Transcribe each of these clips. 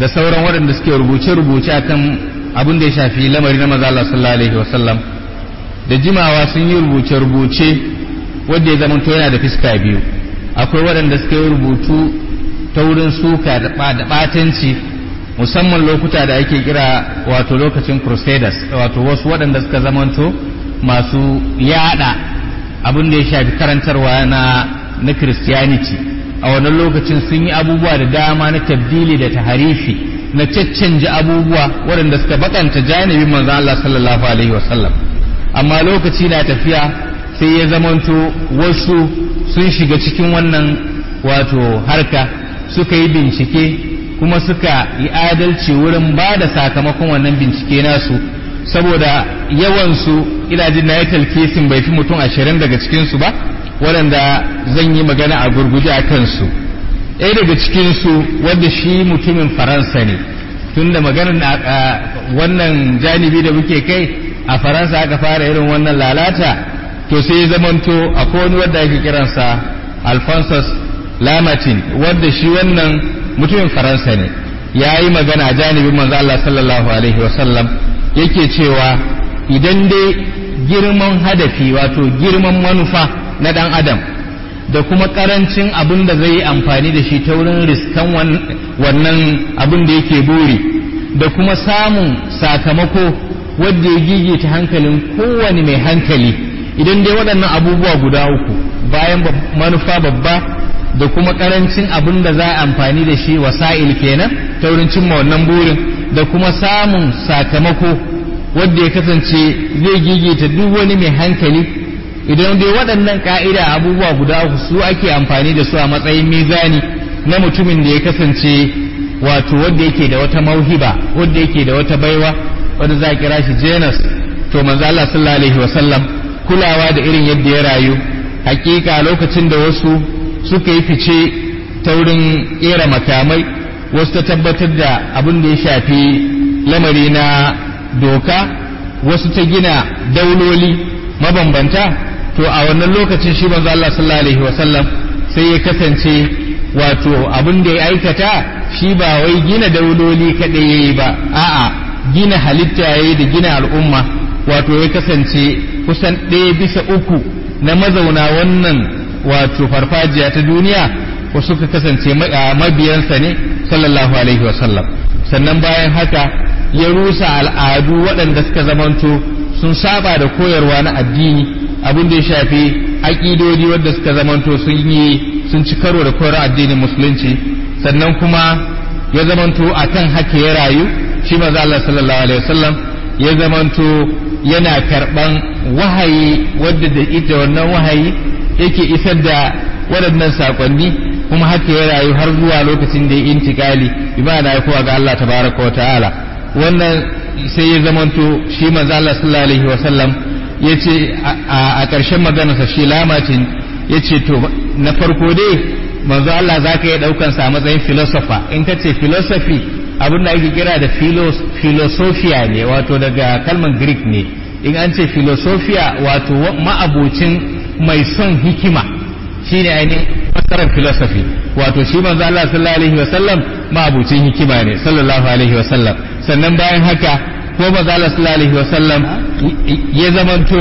da sauran waɗanda suke rubuce-rubuce akan abin da ya shafi lamari na maza Allah sallallahu alaihi wasallam da jimawa sun yi rubuce-rubuce wanda ya zama yana da fiska biyu akwai waɗanda suka yi rubutu ta wurin suka da ɓatanci musamman lokuta da ake kira wato lokacin crusaders wato wasu waɗanda suka zamanto masu yada abin da ya shafi karantarwa na na christianity a wannan lokacin sun yi abubuwa da dama na tabdili da taharifi na caccanja abubuwa waɗanda suka bakanta janibin manzon Allah sallallahu alaihi wasallam amma lokaci na tafiya sai ya zamanto wasu sun shiga cikin wannan wato harka suka yi bincike kuma suka yi adalci wurin ba da sakamakon wannan bincike nasu saboda yawansu ina jin na ya talkesin bai fi mutum ashirin daga cikinsu ba waɗanda zan yi magana a gurguje a kansu ɗaya daga cikinsu wadda shi mutumin faransa ne tun da maganar wannan janibi da muke kai a faransa aka fara irin wannan lalata to sai ya zamanto akwai wani wadda ake kiransa alphonsus lamatin wadda shi wannan mutumin faransa ne ya yi magana a janibin manzo Allah sallallahu alaihi wasallam yake cewa idan dai girman hadafi wato girman manufa na dan adam da kuma karancin abin da zai yi amfani da shi ta wurin riskan wannan abin da yake buri da kuma samun sakamako wadda ya gigita hankalin kowane mai hankali idan dai waɗannan abubuwa guda uku bayan manufa babba da kuma karancin abin da za a amfani da shi wasa'il kenan ta wurin cimma wannan burin da kuma samun sakamako wadda ya kasance zai gigita duk wani mai hankali idan dai waɗannan ka'ida abubuwa guda uku su ake amfani da su a matsayin mizani na mutumin da ya kasance wato wadda yake da wata mauhiba wadda yake da wata baiwa wadda za a kira shi janus to manzo Allah sallallahu alaihi wasallam kulawa da irin yadda ya rayu hakika lokacin da wasu suka yi fice ta wurin kera makamai wasu ta tabbatar da abin da ya shafi lamari na doka wasu ta gina dauloli mabambanta to a wannan lokacin shi manzo Allah sallallahu alaihi wasallam sai ya kasance wato abin da ya aikata shi ba wai gina dauloli kadai yayi ba a'a gina halitta yayi da gina al'umma wato ya kasance kusan ɗaya bisa uku na mazauna wannan wato farfajiya ta duniya ko suka kasance mabiyansa ne sallallahu alaihi wasallam sannan bayan haka ya rusa al'adu waɗanda suka zamanto sun saba da koyarwa na addini abin da ya shafi aƙidodi wadda suka zamanto sun yi sun ci karo da koyarwa addinin musulunci sannan kuma ya zamanto a kan haka ya rayu shi maza Allah sallallahu alaihi wasallam ya zamanto yana karɓan wahayi wadda da ita wannan wahayi yake isar da waɗannan saƙonni kuma haka ya rayu har zuwa lokacin da ya intikali ibada ya kowa ga Allah tabaraka wa ta'ala wannan sai ya zamanto shi manzo Allah sallallahu alaihi wa sallam yace a ƙarshen maganarsa shi lamacin yace to na farko dai manzo Allah zaka iya daukan sa a matsayin philosopher in ka ce philosophy abin da ake kira da philosophia ne wato daga kalmar greek ne in an ce philosophia wato ma'abocin mai son hikima shine ainihin fasarar philosophy wato shi manzo Allah sallallahu alaihi wa sallam ma'abocin hikima ne sallallahu alaihi wa sallam sannan bayan haka ko manzo Allah sallallahu alaihi wa sallam ya zamanto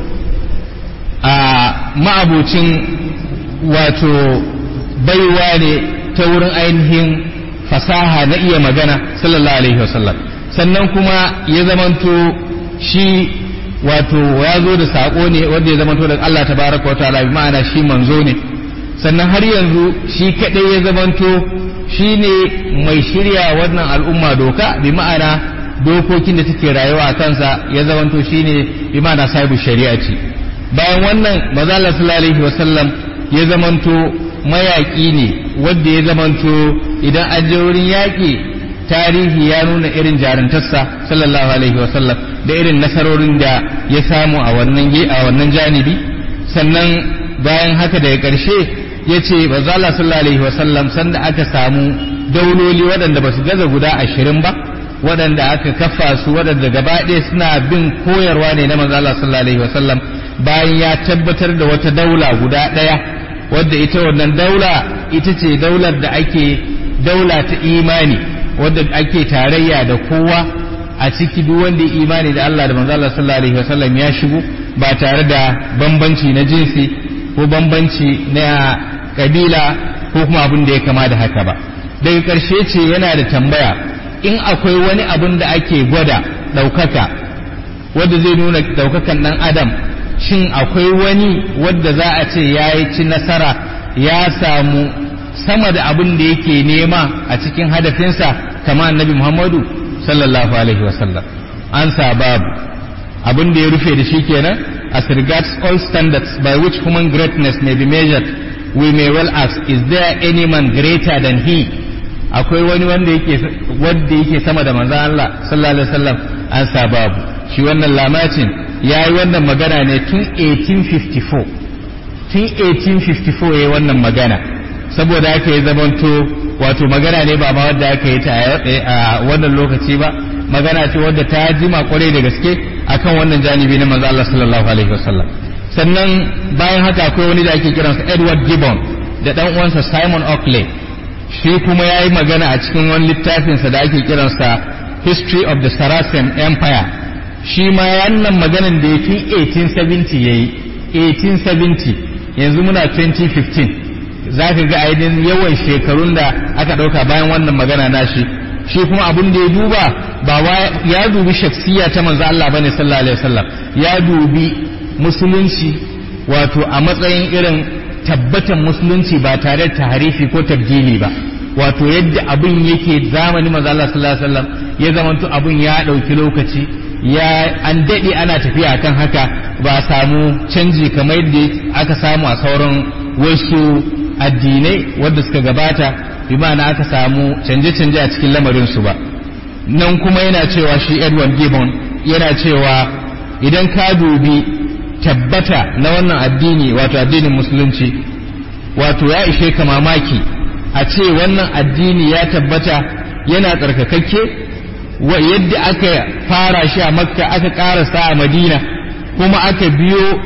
a ma'abocin wato baiwa ne ta wurin ainihin fasaha na iya magana sallallahu alaihi wa sallam sannan kuma ya zamanto shi wato ya zo da saƙo ne wanda ya zamanto daga Allah tabaraka wa ta'ala bi ma'ana shi manzo ne sannan har yanzu shi kadai ya zamanto shi ne mai shirya wannan al'umma doka bi ma'ana dokokin da take rayuwa a kansa ya zamanto shi ne bi ma'ana sahibu shari'a ce bayan wannan maza Allah sallallahu alaihi wa sallam ya zamanto mayaƙi ne wanda ya zamanto idan an je wurin yaƙi tarihi ya nuna irin jarantarsa sallallahu alaihi wa sallam da irin nasarorin da ya samu a wannan a wannan janibi sannan bayan haka daga ƙarshe ya ce ba Allah sallallahu alaihi wasallam sanda aka samu dauloli waɗanda ba su gaza guda ashirin ba waɗanda aka kafa su waɗanda gaba ɗaya suna bin koyarwa ne na manzo Allah sallallahu alaihi wasallam bayan ya tabbatar da wata daula guda ɗaya wadda ita wannan daula ita ce daular da ake daula ta imani wadda ake tarayya da kowa a ciki duk wanda ya imani da Allah da manzo Allah sallallahu alaihi wasallam ya shigo ba tare da bambanci na jinsi ko bambanci na kabila ko kuma abin da ya kama da haka ba daga ƙarshe ce yana da tambaya in akwai wani abin da ake gwada ɗaukaka wadda zai nuna ɗaukakan ɗan adam shin akwai wani wadda za a ce ya yi ci nasara ya samu sama da abin da yake nema a cikin hadafinsa kama annabi muhammadu sallallahu alaihi wasallam an sa babu abin da ya rufe da shi kenan as regards all standards by which human greatness may be measured we may well ask is there any man greater than he akwai wani wanda yake wanda yake sama da manzon Allah sallallahu alaihi wasallam an sa babu shi wannan lamacin yayi wannan magana ne tun 1854 tun 1854 yayi wannan magana saboda haka ya zamanto wato magana ne ba ma wadda aka yi ta a wannan lokaci ba magana ce wadda ta jima kwarai da gaske akan wannan janibi na manzo Allah sallallahu alaihi wasallam sannan bayan haka akwai wani da ake kiransa Edward Gibbon da dan uwansa Simon Oakley shi kuma ya yi magana a cikin wani littafinsa da ake kiransa History of the Saracen Empire shi ma wannan maganan da ya fi 1870 ya yi 1870 yanzu muna 2015 za ka ga ainihin yawan shekarun da aka ɗauka bayan wannan magana nashi shi kuma abin da ya duba ba ya dubi shaksiya ta manzo Allah bane sallallahu alaihi wasallam ya dubi musulunci wato a matsayin irin tabbatan musulunci ba tare da taharifi ko tabdili ba wato yadda abin yake zamani manzo Allah sallallahu alaihi wasallam ya zamanto abin ya dauki lokaci ya an dade ana tafiya kan haka ba a samu canji kamar yadda aka samu a sauran wasu addinai wanda suka gabata bi ma'ana aka samu canje-canje a cikin lamarin su ba nan kuma yana cewa shi Edward Gibbon yana cewa idan ka dubi tabbata na wannan addini wato addinin musulunci wato ya ishe ka mamaki a ce wannan addini ya tabbata yana tsarkakakke wa yadda aka fara shi a makka aka karasa a madina kuma aka biyo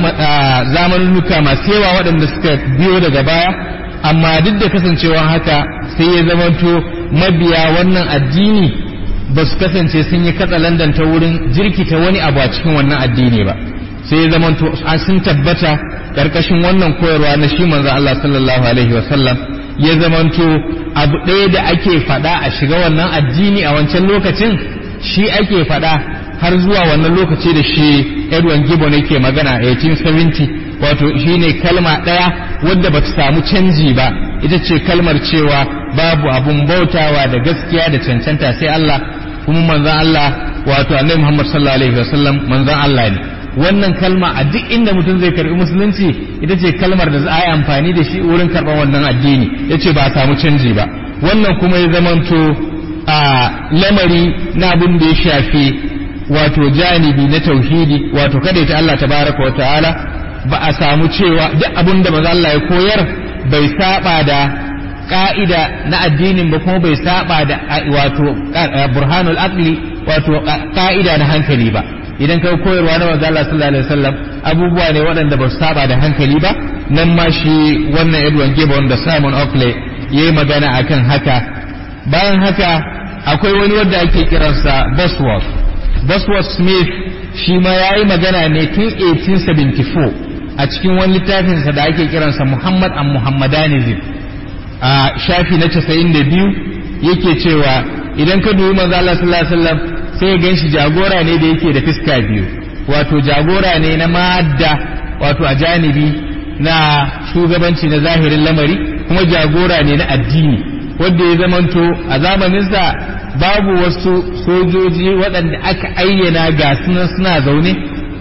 zamanunuka masu yawa waɗanda suka biyo daga baya amma duk da kasancewa haka sai ya zamanto mabiya wannan addini ba su kasance sun yi katsalandan ta wurin jirkita wani abu a cikin wannan addini ba sai ya zamanto sun tabbata karkashin wannan koyarwa na shi manzo Allah sallallahu alaihi wasallam ya zamanto abu ɗaya da ake faɗa a shiga wannan addini a wancan lokacin shi ake faɗa har zuwa wannan lokaci da shi Edwin Gibbon yake magana a 1870 wato shine kalma ɗaya wadda ba ta samu canji ba ita ce kalmar cewa babu abun bautawa da gaskiya da cancanta sai Allah kuma manzon Allah wato annabi Muhammad sallallahu alaihi wasallam manzon Allah ne wannan kalma a duk inda mutum zai karbi musulunci ita ce kalmar da za a yi amfani da shi wurin karɓar wannan addini ya ce ba a samu canji ba wannan kuma ya zamanto a lamari na abin da ya shafi wato janibi na tauhidi wato kada ta Allah tabaraka wa ta'ala ba a samu cewa duk abin da maza Allah ya koyar bai saba da ka'ida na addinin ba kuma bai saba da wato burhanul aqli wato ka'ida na hankali ba idan kai koyarwa na manzo Allah sallallahu alaihi wasallam abubuwa ne waɗanda ba su saba da hankali ba nan ma shi wannan Edwin Gibbon da Simon Oakley yayi magana akan haka bayan haka akwai wani wanda ake kiransa Bosworth Bosworth Smith shi ma yayi magana ne tun 1874 a cikin wani littafinsa da ake kiransa Muhammad and Muhammadanism a shafi na 92 yake cewa idan ka dubi manzo Allah sallallahu alaihi wasallam sai gan shi jagora ne da yake da fiska biyu wato jagora ne na madda wato a janibi na shugabanci na zahirin lamari kuma jagora ne na addini wanda ya zamanto a zamaninsa babu wasu sojoji waɗanda aka ayyana ga sunan suna zaune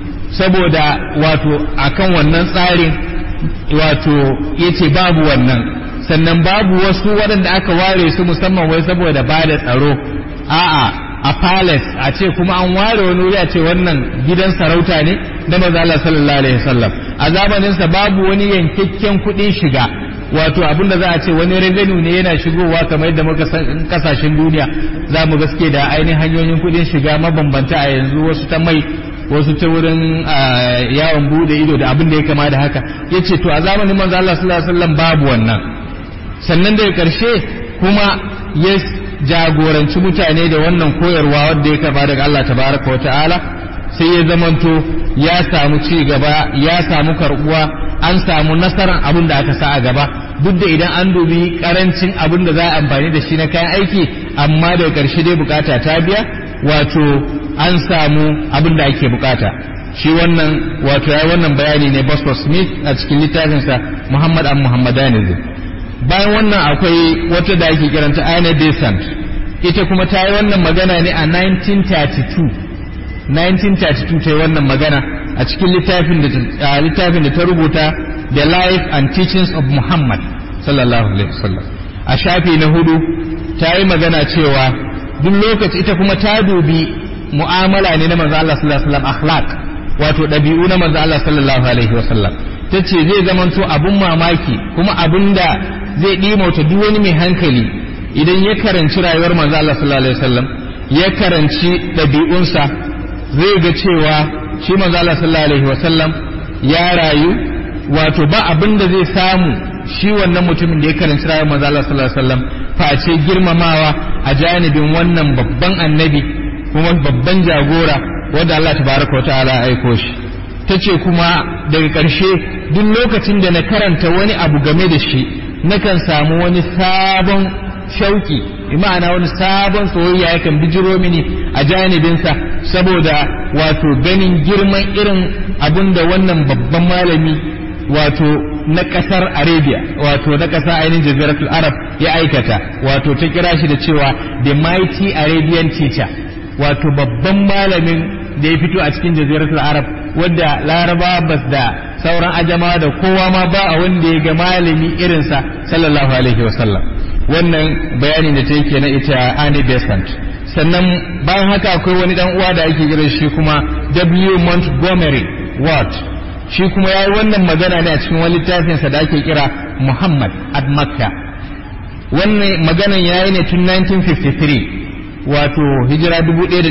saboda wato akan wannan tsarin wato ya ce babu wannan sannan babu wasu waɗanda aka ware su musamman wai saboda ba da tsaro a'a a palace a ce kuma an ware wani wuri a ce wannan gidan sarauta ne na maza Allah sallallahu alaihi wasallam a zamanin sa babu wani yankakken kuɗin shiga wato abinda za a ce wani revenue ne yana shigowa kamar yadda muka san kasashen duniya za mu gaske da ainihin hanyoyin kuɗin shiga mabambanta a yanzu wasu ta mai wasu ta wurin yawon bude ido da abin da ya kama da haka yace to a zamanin manzo Allah sallallahu alaihi wasallam babu wannan sannan daga karshe kuma ya jagoranci mutane da wannan koyarwa wadda ya karba daga Allah tabaraka wa ta'ala sai ya zamanto ya samu ci gaba ya samu karbuwa an samu nasarar abin da aka sa a gaba duk da idan an dubi karancin abin da za a amfani da shi na kayan aiki amma daga ƙarshe dai bukata ta biya wato an samu abin da ake bukata shi wannan wato ya wannan bayani ne Boswell Smith a cikin littafinsa Muhammad an Muhammadanism bayan wannan akwai wata da ake kiranta Anna Besant ita kuma ta yi wannan magana ne a 1932 1932 ta yi wannan magana a cikin littafin da littafin da ta rubuta The Life and Teachings of Muhammad sallallahu alaihi wasallam a shafi na hudu ta yi magana cewa duk lokaci ita kuma ta dubi mu'amala ne na manzo Allah sallallahu alaihi wasallam akhlaq wato dabi'u na manzo Allah sallallahu alaihi wasallam tace zai zamanto abun mamaki kuma abun da zai dimauta duk wani mai hankali idan ya karanci rayuwar manzo Allah sallallahu alaihi wasallam ya karanci dabi'unsa zai ga cewa shi manzo Allah sallallahu alaihi wasallam ya rayu wato ba abin da zai samu shi wannan mutumin da ya karanci rayuwar manzo Allah sallallahu alaihi wasallam face girmamawa a janibin wannan babban annabi kuma babban jagora wanda Allah tabaraka wa ta'ala ya aiko shi tace kuma daga ƙarshe duk lokacin da na karanta wani abu game da shi nakan samu wani sabon shauki ma'ana wani sabon soyayya yakan bijiro mini a janibinsa saboda wato ganin girman irin abin da wannan babban malami wato na ƙasar arabia wato na ƙasar ainihin jaziratul arab ya aikata wato ta kira shi da cewa the mighty arabian teacher wato babban malamin da ya fito a cikin jaziratul arab wadda laraba bas da sauran ajama da kowa ma ba a wanda ya ga malami irinsa sallallahu alaihi wasallam wannan bayani da ta yake na ita Annie Besant sannan bayan haka akwai wani dan uwa da ake kira shi kuma W Montgomery Watt shi kuma yayi wannan magana ne a cikin wani littafinsa da ake kira Muhammad at Makka wannan maganan yayi ne tun 1953 wato hijira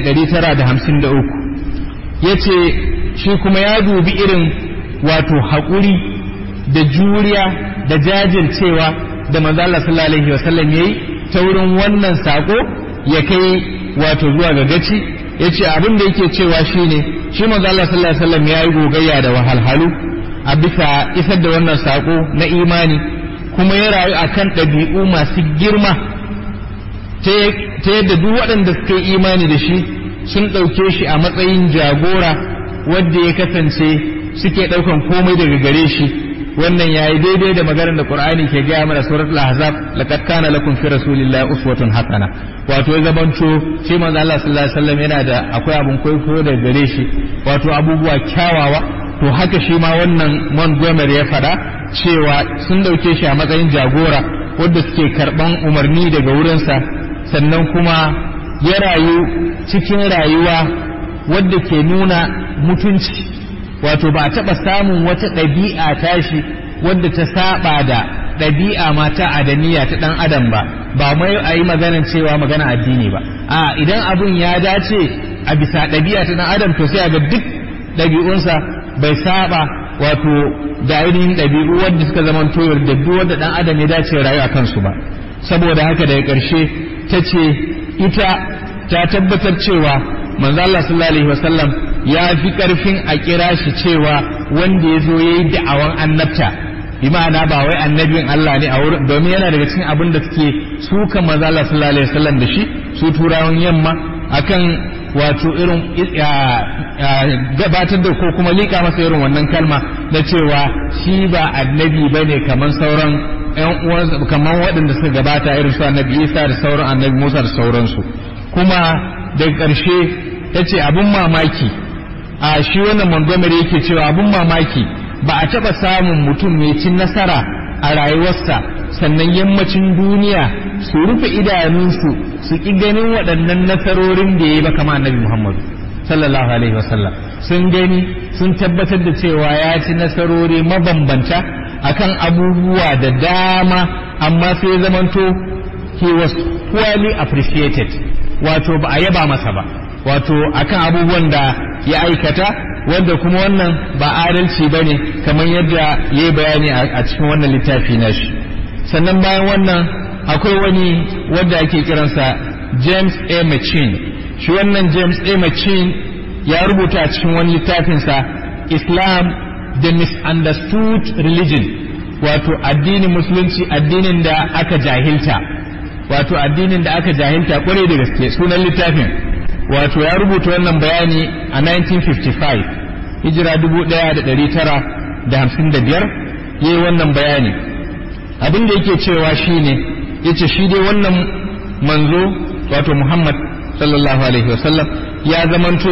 1953 yace shi kuma ya dubi irin wato haƙuri da juriya da jajircewa da manzo Allah sallallahu alaihi wasallam yayi ta wurin wannan sako ya kai wato zuwa ga gaci yace abin da yake cewa shine shi manzo Allah sallallahu alaihi wasallam yayi gogayya da wahalhalu a bisa isar da wannan sako na imani kuma ya rayu akan ɗabi'u masu girma ta yadda duk waɗanda suka yi imani da shi sun ɗauke shi a matsayin jagora wanda ya kasance suke ɗaukan komai daga gare shi wannan yayi daidai da maganar da Qur'ani ke gaya mana suratul ahzab laqad kana lakum fi rasulillahi uswatun hasana wato ya zabanto shi manzo Allah sallallahu alaihi wasallam yana da akwai abun kwaikwayo daga gare shi wato abubuwa kyawawa to haka shi ma wannan Montgomery ya faɗa cewa sun dauke shi a matsayin jagora wanda suke karban umarni daga wurinsa sannan kuma ya rayu cikin rayuwa wadda ke nuna mutunci wato ba a taɓa samun wata ɗabi'a tashi wadda ta saba da ɗabi'a mata adaniya ta ɗan adam ba ba mai a yi maganan cewa magana addini ba a idan abun ya dace a bisa ɗabi'a ta ɗan adam to sai a ga duk ɗabi'unsa bai saba wato da ainihin ɗabi'u wadda suka zama toyar da duk wanda ɗan adam ya dace rayu a kansu ba saboda haka daga ƙarshe ta ce ita ta tabbatar cewa manzo Allah sallallahu alaihi wasallam ya fi karfin a kira shi cewa wanda ya zo ya yi da'awan annabta bi ma'ana ba wai annabin Allah ne a wurin domin yana daga cikin abin da suke suka manzo Allah sallallahu alaihi wasallam da shi su turawan yamma akan wato irin gabatar da ko kuma lika masa irin wannan kalma na cewa shi ba annabi bane kamar sauran ƴan uwansa kamar waɗanda suka gabata irin su annabi Isa da sauran annabi Musa da sauransu kuma daga ƙarshe ta ce abin mamaki a shi wannan Montgomery yake cewa abin mamaki ba a taɓa samun mutum mai cin nasara a rayuwarsa sannan yammacin duniya su rufe idanunsu su ƙi ganin waɗannan nasarorin da ya yi ba kama annabi Muhammadu sallallahu alaihi wasallam sun gani sun tabbatar da cewa ya ci nasarori mabambanta akan abubuwa da dama amma sai zamanto he was poorly appreciated wato ba a yaba masa ba wato akan abubuwan da ya aikata wanda kuma wannan ba adalci ba ne kamar yadda ya yi bayani a cikin wannan littafi na shi sannan bayan wannan akwai wani wanda ake kiransa James A. Machin shi wannan James A. Machin ya rubuta a cikin wani littafinsa Islam the misunderstood religion wato addinin musulunci addinin da aka jahilta wato addinin da aka jahilta kwarai da gaske sunan littafin wato ya rubuta wannan bayani a 1955 hijira 1955 ya yi wannan bayani abin da yake cewa shine yace shi dai wannan manzo wato Muhammad sallallahu alaihi wasallam ya zamanto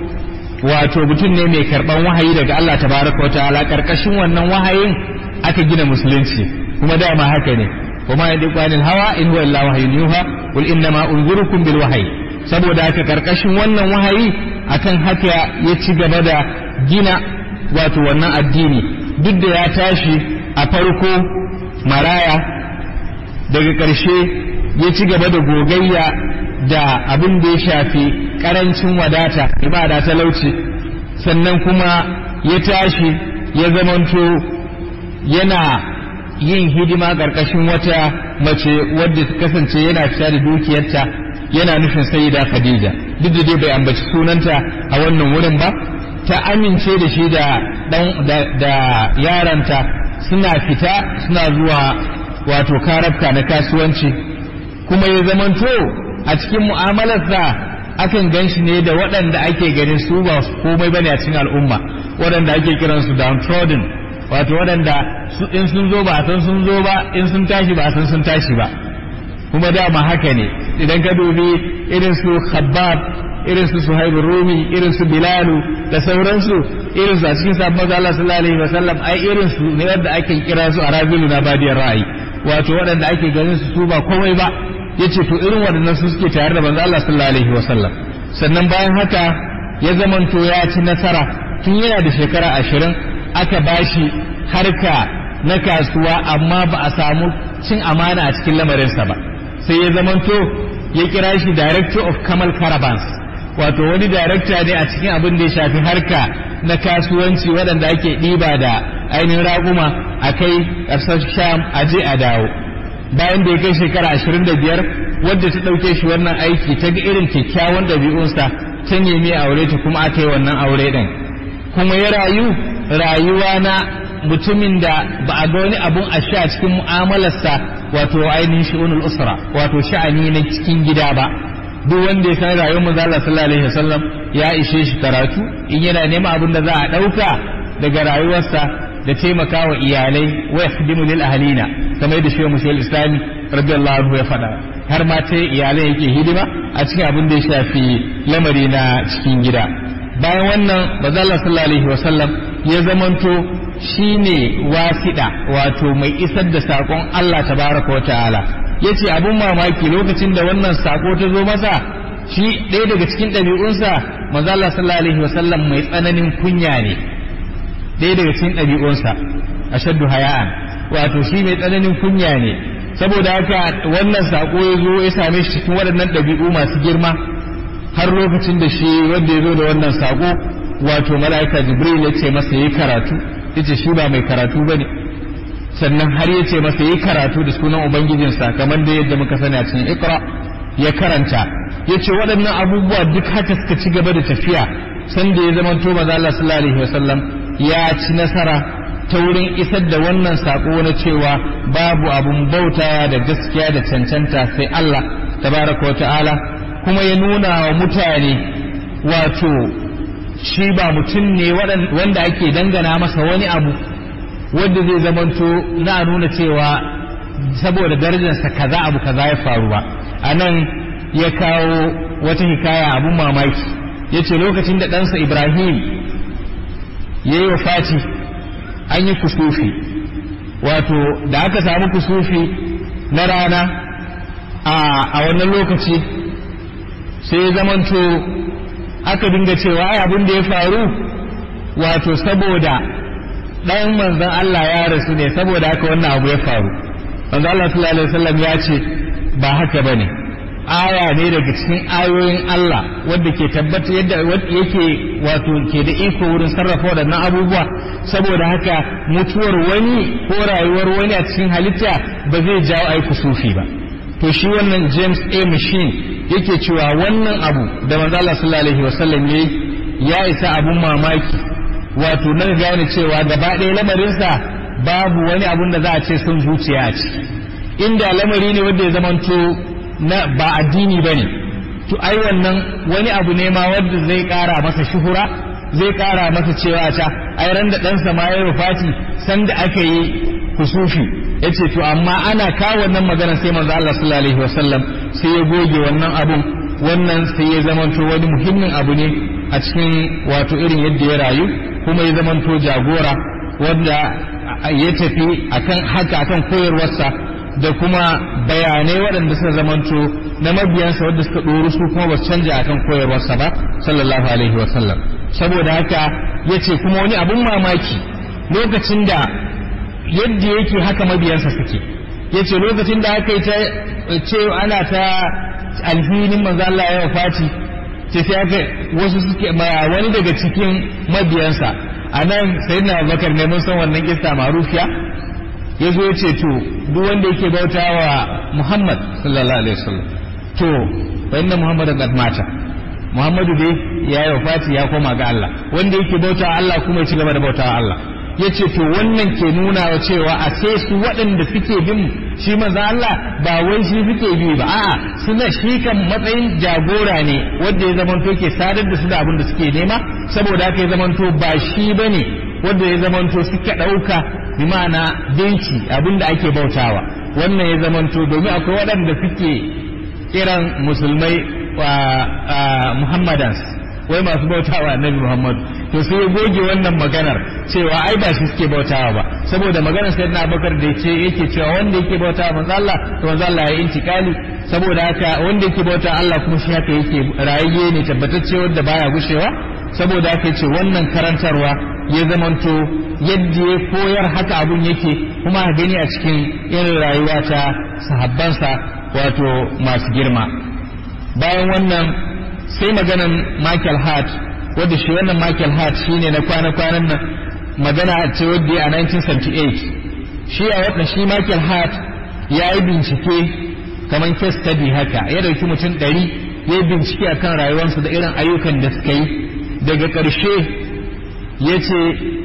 wato mutum ne mai karban wahayi daga Allah tabaraka wa ta'ala karkashin wannan wahayin aka gina musulunci kuma dama haka ne kuma ya duk wani hawa in huwa illa wahyun yuha qul inna ma unzirukum bil wahyi saboda haka karkashin wannan wahayi akan haka ya ci gaba da gina wato wannan addini duk da ya tashi a farko maraya daga ƙarshe ya ci gaba da gogayya da abin da ya shafi ƙarancin wadata ibada talauci sannan kuma ya tashi ya zamanto yana yin hidima ƙarƙashin wata mace wadda ta kasance yana fita da dukiyarta yana nufin sayyida khadija duk da dai bai ambaci sunanta a wannan wurin ba ta amince da shi da da yaranta suna fita suna zuwa wato karabka na kasuwanci kuma ya zamanto a cikin mu'amalarsa akan gan shi ne da waɗanda ake ganin su ba komai bane a cikin al'umma waɗanda ake kiransu downtrodden wato waɗanda in sun zo ba a san sun zo ba in sun tashi ba a san sun tashi ba kuma dama haka ne idan ka dubi irin su khabbab irin su suhaibul rumi irin su bilalu da sauransu irin su a cikin sabon maza Allah sallallahu alaihi wasallam ai irin su ne wanda ake kira su a rabilu na badiyar ra'ayi wato waɗanda ake ganin su su ba komai ba yace to irin waɗannan su suke tare da manzo Allah sallallahu alaihi wasallam sannan bayan haka ya zamanto ya ci nasara tun yana da shekara ashirin aka bashi harka na kasuwa amma ba a samu cin amana a cikin lamarinsa ba sai ya zamanto ya kira shi director of Kamal Caravans wato wani director ne a cikin abin da ya shafi harka na kasuwanci waɗanda ake ɗiba da ainihin raguma a kai ƙasar sham a je a dawo bayan da ya kai shekara ashirin da biyar wadda ta ɗauke shi wannan aiki ta ga irin kyakkyawan ɗabi'unsa ta nemi aure ta kuma aka yi wannan aure ɗin kuma ya rayu rayuwa na mutumin da ba a ga wani abun a sha cikin mu'amalarsa wato ainihin shi'unul usra wato sha'ani na cikin gida ba duk wanda ya san rayuwar manzo Allah sallallahu alaihi wasallam ya ishe shi karatu in yana neman abin da za a dauka daga rayuwarsa da taimaka wa iyalai wa yakhdimu lil ahlina kamar yadda shi mushal islami radiyallahu anhu ya faɗa har ma ta iyalai yake hidima a cikin abin da ya shafi lamari na cikin gida bayan wannan manzo Allah sallallahu alaihi wasallam ya zamanto shine wasiɗa wato mai isar da saƙon Allah tabaraka wa ta'ala ya ce abin mamaki lokacin da wannan sako ta zo masa shi ɗaya daga cikin ɗabi'unsa maza Allah sallallahu alaihi wasallam mai tsananin kunya ne ɗaya daga cikin ɗabi'unsa ashaddu haya'an wato shi mai tsananin kunya ne saboda haka wannan sako ya zo ya same shi cikin waɗannan ɗabi'u masu girma har lokacin da shi wanda ya zo da wannan sako wato mala'ika jibril ya ce masa yi karatu ya ce shi ba mai karatu ba ne sannan har ya ce masa yi karatu da sunan ubangijinsa kamar da yadda muka sani a cikin ikra ya karanta ya ce waɗannan abubuwa duk haka suka ci gaba da tafiya sanda ya zama to maza Allah sallallahu alaihi wasallam ya ci nasara ta wurin isar da wannan sako na cewa babu abun bautawa da gaskiya da cancanta sai Allah tabaraka wa ta'ala kuma ya nuna wa mutane wato shi ba mutum ne wanda ake dangana masa wani abu wanda zai zamanto na nuna cewa saboda darajarsa kaza abu kaza ya faru ba a nan ya kawo wata hikaya abun mamaki ya ce lokacin da ɗansa ibrahim ya yi wa fati an yi kusufi wato da aka samu kusufi na rana a wannan lokaci sai ya zamanto aka dinga cewa ai abin da ya faru wato saboda ɗan manzon Allah ya rasu ne saboda haka wannan abu ya faru manzon Allah sallallahu alaihi wasallam ya ce ba haka bane aya ne daga cikin ayoyin Allah wadda ke tabbata yadda yake wato ke da iko wurin sarrafa waɗannan abubuwa saboda haka mutuwar wani ko rayuwar wani a cikin halitta ba zai jawo ai kusufi ba to shi wannan James A machine yake cewa wannan abu da manzo Allah sallallahu alaihi wasallam yayi ya isa abun mamaki wato na gane cewa gaba ɗaya lamarinsa babu wani abun da za a ce sun zuciya a ciki inda lamari ne wanda ya zamanto na ba addini bane to ai wannan wani abu ne ma wanda zai ƙara masa shuhura zai ƙara masa cewa ta ai ran da ɗansa ma ya rufati sanda aka yi kusufi ya ce to amma ana kawo wannan magana sai manzo Allah sallallahu alaihi wasallam sai ya goge wannan abun wannan sai ya zamanto wani muhimmin abu ne a cikin wato irin yadda ya rayu kuma ya zamanto jagora wanda ya tafi akan haka akan koyarwarsa da kuma bayanai waɗanda suka zamanto na mabiyansa wadda suka ɗoru su kuma ba su canja akan koyarwarsa ba sallallahu alaihi wasallam saboda haka ya ce kuma wani abun mamaki lokacin da yadda yake haka mabiyansa suke ya ce lokacin da aka yi ta ce ana ta alhinin manzo Allah ya wafati ce sai aka wasu suke wani daga cikin mabiyansa a nan sai na bakar ne mun san wannan kista marufiya ya zo ya ce to duk wanda yake bauta wa Muhammad sallallahu alaihi wasallam to fa inna Muhammadan qad mata Muhammadu dai ya yi wafati ya koma ga Allah wanda yake bauta Allah kuma ya ci gaba da bauta Allah ya ce to wannan ke nuna wa cewa a sai su waɗanda suke bin shi manzo Allah ba wai shi suke bi ba a'a suna shi kan matsayin jagora ne wanda ya zamanto ke sadar da su da abin da suke nema saboda haka ya zamanto ba shi bane wanda ya zamanto suka ɗauka bi ma'ana dinki abin da ake bautawa wannan ya zamanto domin akwai waɗanda suke kiran musulmai muhammadans wai masu bautawa annabi muhammadu to sai ya goge wannan maganar cewa ai ba shi suke bautawa ba saboda maganar sai na bakar da ce yake cewa wanda yake bautawa manzo Allah to manzo Allah ya intikali saboda haka wanda yake bautawa Allah kuma shi haka yake rayuwa ne tabbatacce wanda baya gushewa saboda haka yace wannan karantarwa ya zamanto yadda ya koyar haka abun yake kuma a gani a cikin irin rayuwa ta sahabbansa wato masu girma bayan wannan sai maganan Michael Hart wadda shi wannan Michael Hart shine na kwana-kwanan nan magana ce wadda a 1978 shi a watan shi Michael Hart ya yi bincike kamar case study haka ya dauki mutum ɗari ya yi bincike akan rayuwarsu da irin ayyukan da suka yi daga ƙarshe ya ce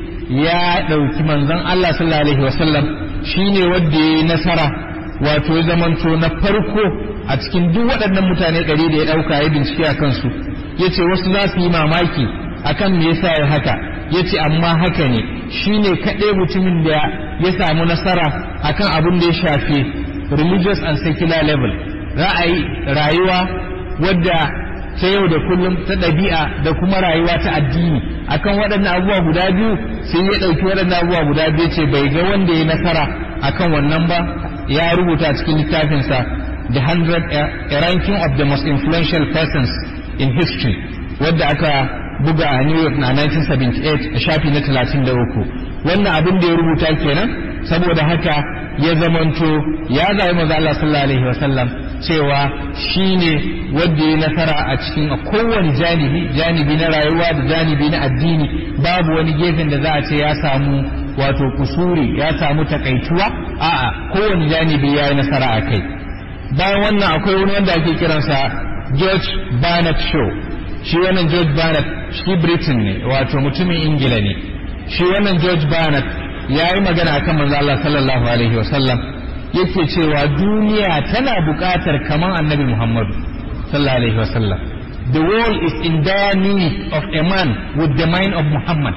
ya ɗauki manzon Allah sallallahu alaihi wasallam shine wadda ya yi nasara wato ya zamanto na farko a cikin duk waɗannan mutane ɗari da ya ɗauka ya bincike a kansu ya ce wasu za su yi mamaki akan me yasa ya haka ya ce amma haka ne shi ne kaɗai mutumin da ya samu nasara akan abin da ya shafi religious and secular level ra'ayi rayuwa wadda ta yau da kullum ta ɗabi'a da kuma rayuwa ta addini akan waɗannan abubuwa guda biyu sai ya ɗauki waɗannan abubuwa guda biyu ce bai ga wanda ya nasara akan wannan ba ya rubuta cikin littafinsa the hundred a ranking of the most influential persons in history wadda aka buga a New York na 1978 a shafi na 33 wannan abin da ya rubuta kenan saboda haka ya zamanto ya zaɓi maza Allah sallallahu alaihi wasallam cewa shine wanda ya nasara a cikin a kowane janibi janibi na rayuwa da janibi na addini babu wani gefen da za a ce ya samu wato kusuri ya samu takaituwa a'a kowane janibi ya yi nasara a kai bayan wannan akwai wani wanda ake kiransa George Barnett Shaw shi wannan George Barnett shi Britain ne wato mutumin Ingila ne shi wannan George Barnett ya yi magana akan manzo Allah sallallahu alaihi wasallam yake cewa duniya tana buƙatar kaman annabi Muhammadu sallallahu alaihi wasallam the world is in dire need of a man with the mind of Muhammad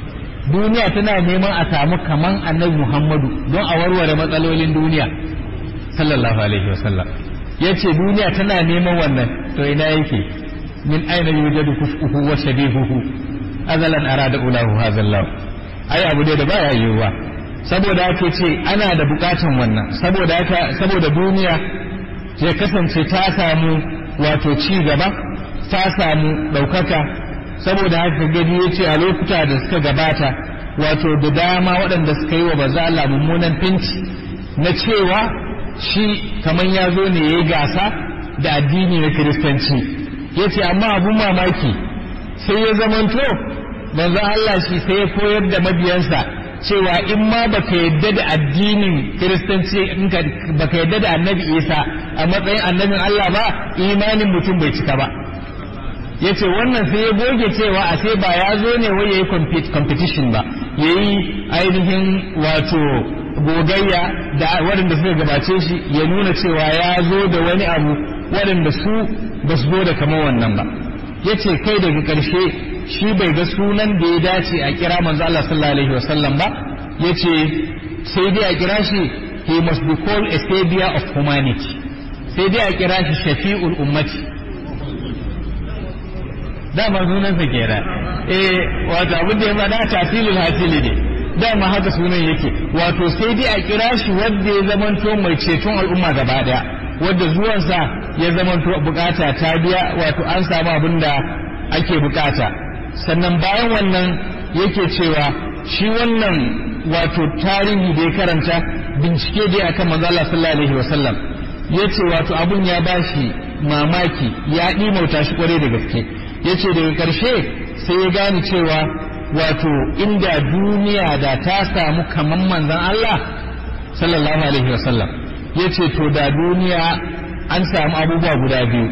duniya tana neman a samu kaman annabi Muhammadu don a warware matsalolin duniya sallallahu alaihi wasallam ya ce duniya tana neman wannan to ina yake min aina yujadu kufuhu wa shabihuhu azalan arada ulahu hazallahu ai abu da baya yiwuwa saboda haka ce ana da bukatan wannan saboda haka saboda duniya ya kasance ta samu wato ci gaba ta samu ɗaukaka saboda haka gani ya ce a lokuta da suka gabata wato da dama waɗanda suka yi wa baza Allah mummunan finci na cewa shi kamar ya zo ne ya yi gasa da addini na kiristanci ya ce amma abun mamaki sai ya zamanto manzo Allah shi sai ya koyar da mabiyansa cewa in ma baka yadda da addinin kiristanci in ka baka yadda da annabi Isa a matsayin annabin Allah ba imanin mutum bai cika ba yace wannan sai ya goge cewa a sai ba ya zo ne wai yayi competition ba yayi ainihin wato gogayya da waɗanda suka gabace shi ya nuna cewa ya zo da wani abu waɗanda su ba su zo da kamar wannan ba yace kai daga ƙarshe shi bai ga sunan da ya dace a kira manzo Allah sallallahu alaihi wasallam ba yace sai dai a kira shi he must be called a savior of humanity sai dai a kira shi shafi'ul ummati dama sunan sa kenan eh wato abin da ya faɗa tafilul hasili ne dama haka sunan yake wato sai dai a kira shi wanda ya zamanto mai ceton al'umma gaba daya wanda zuwansa ya zamanto bukata ta biya wato an samu abin da ake bukata sannan bayan wannan yake cewa shi wannan wato tarihi da ya karanta bincike dai akan manzo Allah sallallahu alaihi wasallam yace wato abun ya bashi mamaki ya dimauta shi kware da gaske yace daga karshe sai ya gane cewa wato inda duniya da ta samu kaman manzon Allah sallallahu alaihi wasallam yace to da duniya an samu abubuwa guda biyu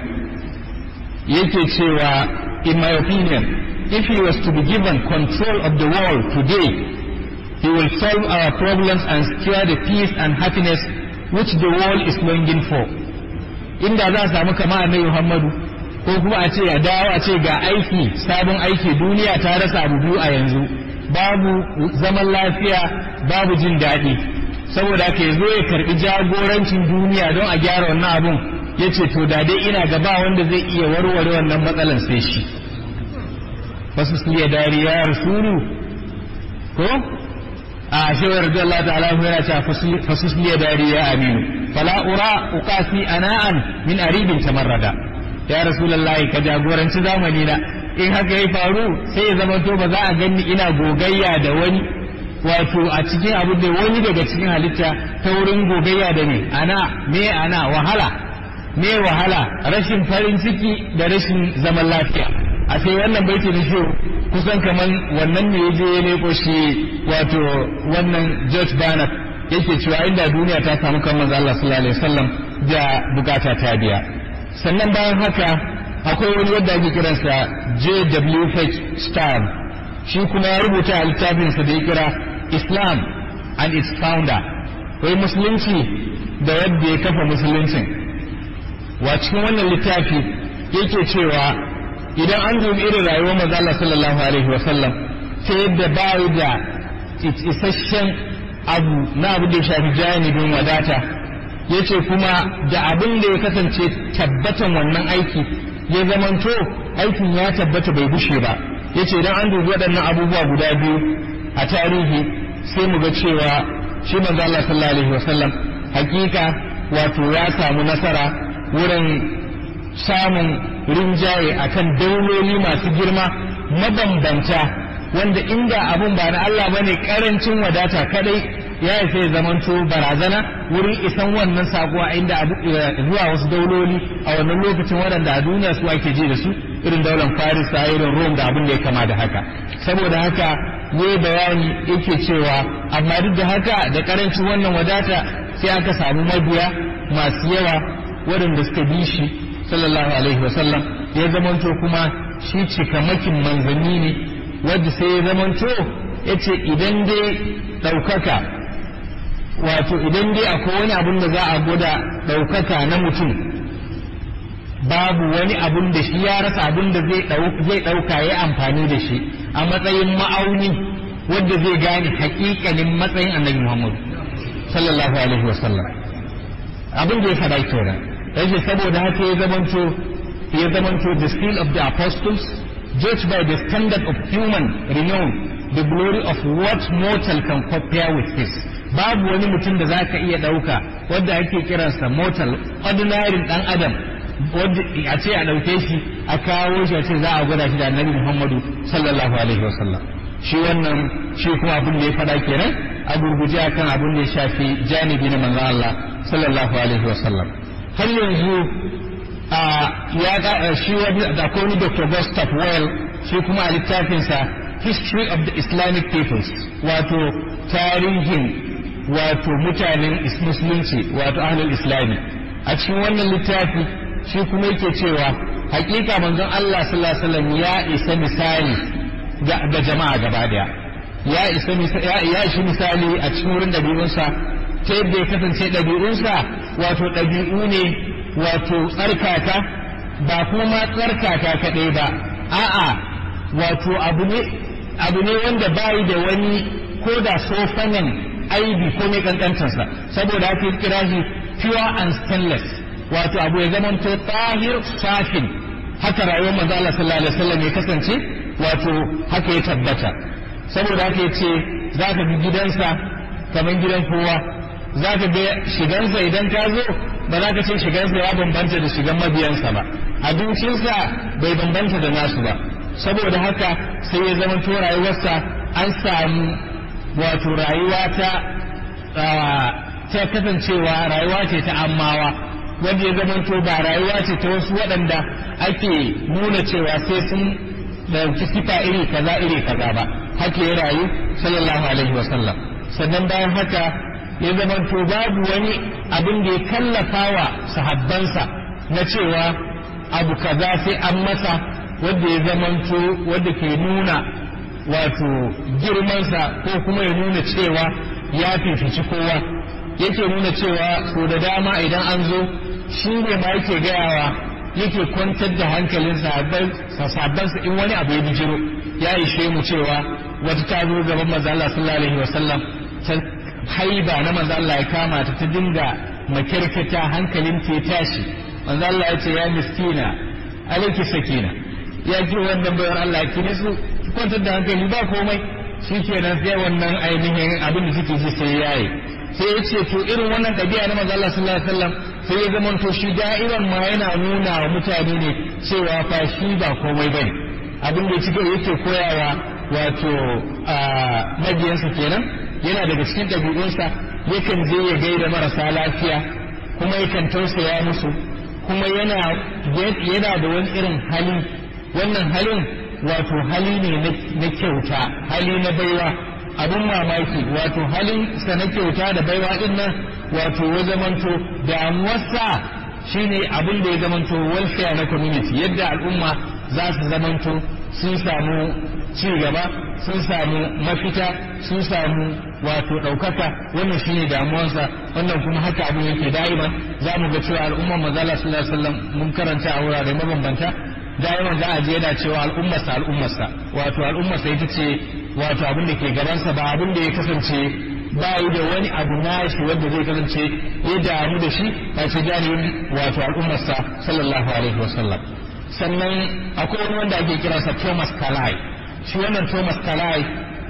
yake cewa in my opinion if he was to be given control of the world today, he will solve our problems and secure the peace and happiness which the world is longing for. Inda za a samu kama annabi Muhammadu ko kuma a ce ya dawo a ce ga aiki sabon aiki duniya ta rasa abu biyu a yanzu babu zaman lafiya babu jin daɗi saboda ka zo ya karɓi jagorancin duniya don a gyara wannan abun ya ce to da dai ina gaba wanda zai iya warware wannan matsalan sai shi wasu su iya dariya rasulu ko a shawar da Allah ta'ala yana cewa fasus liya dariya aminu fala ura uqasi ana'an min aribin tamarrada ya rasulullahi ka jagoranci zamani na in haka ya faru sai ya zama to ba za a ganni ina gogayya da wani wato a cikin abu da wani daga cikin halitta ta wurin gogayya da ne ana me ana wahala me wahala rashin farin ciki da rashin zaman lafiya a sai wannan baiti na shiru kusan kaman wannan ne ya je ya leko shi wato wannan George Bernard yake cewa inda duniya ta samu kan manzo Allah sallallahu alaihi wasallam da bukata ta biya sannan bayan haka akwai wani wanda ake kiransa J.W.H. Star shi kuma ya rubuta a littafinsa da ya kira Islam and its founder wai musulunci da yadda ya kafa musuluncin wa cikin wannan littafi yake cewa idan an dubi irin rayuwar manzo Allah sallallahu alaihi wasallam ta yadda ba da isasshen abu na abu da ya shafi janibin wadata yace kuma da abin da ya kasance tabbatan wannan aiki ya zamanto aikin ya tabbata bai bushe ba yace idan an dubi waɗannan abubuwa guda biyu a tarihi sai mu ga cewa shi manzo Allah sallallahu alaihi wasallam hakika wato ya samu nasara wurin samun rinjaye akan dauloli masu girma mabambanta wanda inda abun ba na Allah bane karancin wadata kadai ya sai zamanto barazana wurin isan wannan sakuwa inda zuwa wasu dauloli a wannan lokacin waɗanda a duniya su ake ji da su irin daular Faris irin Rome da abin da ya kama da haka saboda haka ne bayani yake cewa amma duk da haka da karancin wannan wadata sai aka samu mabiya masu yawa waɗanda suka bi shi sallallahu alaihi wasallam ya zamanto kuma shi cikamakin manzanni ne wadda sai ya zamanto ya ce idan dai ɗaukaka wato idan dai akwai wani abun da za a gwada ɗaukaka na mutum babu wani abun da shi ya rasa abun da zai ɗauka ya amfani da shi a matsayin ma'auni wadda zai gane haƙiƙanin matsayin annabi muhammadu sallallahu alaihi wasallam abin da ya faɗa kenan yace saboda haka ya zamanto ya zamanto the skill of the apostles judged by the standard of human renown the glory of what mortal can compare with his babu wani mutum da zaka iya ɗauka wanda ake kiransa mortal ordinary dan adam wanda a ce a ɗauke shi a kawo shi a ce za a gwada shi da annabi muhammadu sallallahu alaihi wasallam shi wannan shi kuma abin da ya faɗa kenan a gurguje akan abin da ya shafi janibi na manzon Allah sallallahu alaihi wasallam har yanzu ya ga shi wani da wani Dr. Gustav Well shi kuma a littafinsa History of the Islamic Peoples wato tarihin wato mutanen musulunci wato ahlul islami a cikin wannan littafi shi kuma yake cewa hakika manzon Allah sallallahu alaihi wasallam ya isa misali ga jama'a gaba daya ya isa ya shi misali a cikin wurin dabi'unsa ta yadda ya kasance dabi'unsa wato dabi'u ne wato tsarkaka ba kuma tsarkaka kaɗai ba a'a wato abu ne abu ne wanda bayi da wani ko da sofanan aibi ko mai kankantarsa saboda haka ya kira shi pure and stainless wato abu ya zama to tahir safin haka rayuwar manzo Allah sallallahu alaihi wasallam ya kasance wato haka ya tabbata saboda haka yace zaka bi gidansa kamar gidan kowa zaka ga shigansa idan ka zo ba za ka ce shigansa ya bambanta da shigan mabiyansa ba abincinsa bai bambanta da nasu ba saboda haka sai ya zama to rayuwarsa an samu wato rayuwa ta ta kasancewa rayuwa ce ta ammawa wanda ya zamanto ba rayuwa ce ta wasu waɗanda ake nuna cewa sai sun ɗauki sifa iri kaza iri kaza ba haka ya rayu sallallahu alaihi wasallam sannan bayan haka ya zamanto babu wani abin da ya kallafa wa sahabbansa na cewa abu kaza sai an masa wanda ya zamanto wanda ke nuna wato girmansa ko kuma ya nuna cewa ya fifici kowa yake nuna cewa so da dama idan an zo shi ne ma yake gayawa yake kwantar da hankalin sahabbansa in wani abu ya bijiro ya ishe mu cewa wata ta zo gaban manzo Allah sallallahu alaihi wasallam ta haiba na manzo Allah ya kama ta ta dinga makirkita hankalin ta ya tashi manzo Allah ya ce ya miskina alaiki sakina ya ce wannan bayar Allah ki ne su kwantar da hankali ba komai shi kenan sai wannan ainihin abin da suke ji sai yayi sai ya ce to irin wannan ɗabi'a na manzo Allah sallallahu alaihi wasallam sai ya zama to shi da'iran ma yana nuna wa mutane ne cewa fa shi ba komai bane abin da yake yake koyawa wato mabiyansa kenan yana daga cikin ɗabi'unsa yakan je ya gaida marasa lafiya kuma yakan tausaya musu kuma yana yana da wani irin hali wannan halin wato hali ne na kyauta hali na baiwa abin mamaki wato halin sa na kyauta da baiwa din nan wato ya zamanto damuwarsa shine abin da ya zamanto welfare na community yadda al'umma za su zamanto sun samu ci gaba sun samu mafita sun samu wato ɗaukaka wannan shine damuwarsa wannan kuma haka abin yake da'iman za mu ga cewa al'ummar manzala sallallahu alaihi wasallam mun karanta a wurare mabambanta da'iman za a je yana cewa al'ummarsa al'ummarsa wato al'ummarsa ita ce wato abin da ke gabansa ba abin da ya kasance ba yi da wani abu nashi wanda zai kasance ya damu da shi a ce janibin wato al'ummarsa sallallahu alaihi wasallam sannan akwai wani wanda ake kiransa Thomas Kalai shi wannan Thomas Kalai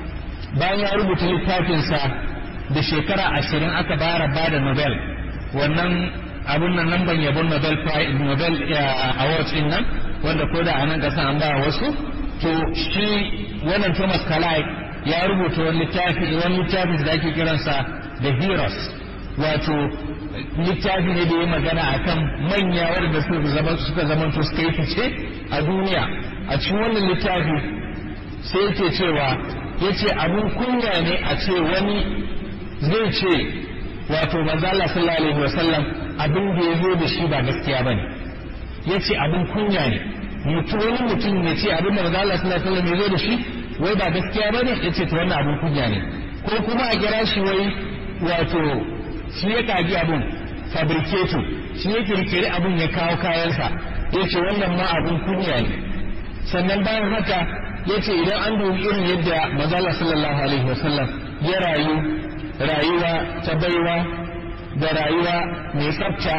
bayan ya rubuta littafinsa da shekara ashirin aka bara ba da Nobel wannan abun nan nan ban yabon Nobel Prize Nobel Awards din nan wanda ko da a nan kasan an ba wasu to shi wannan Thomas Kalai ya rubuta wani littafi wani littafi da ake kiransa The Heroes wato littafi ne da ya magana akan manya wanda suka zama suka zama to suka yi fice a duniya a cikin wannan littafi sai yake cewa yace abun kunya ne a ce wani zai ce wato manzo Allah sallallahu alaihi wasallam abin da ya zo da shi ba gaskiya bane yace abun kunya ne mutum wani mutum ne ce abin da manzo Allah sallallahu alaihi wasallam ya zo da shi wai ba gaskiya bane yace to wannan abun kunya ne ko kuma a kira shi wai wato shi ya kaji abun fabricator shi ya kirkiri abun ya kawo kayansa yace wannan ma abun kunya ne sannan bayan haka yace idan an dubi irin yadda manzo Allah sallallahu alaihi wasallam ya rayu rayuwa ta baiwa da rayuwa mai tsafta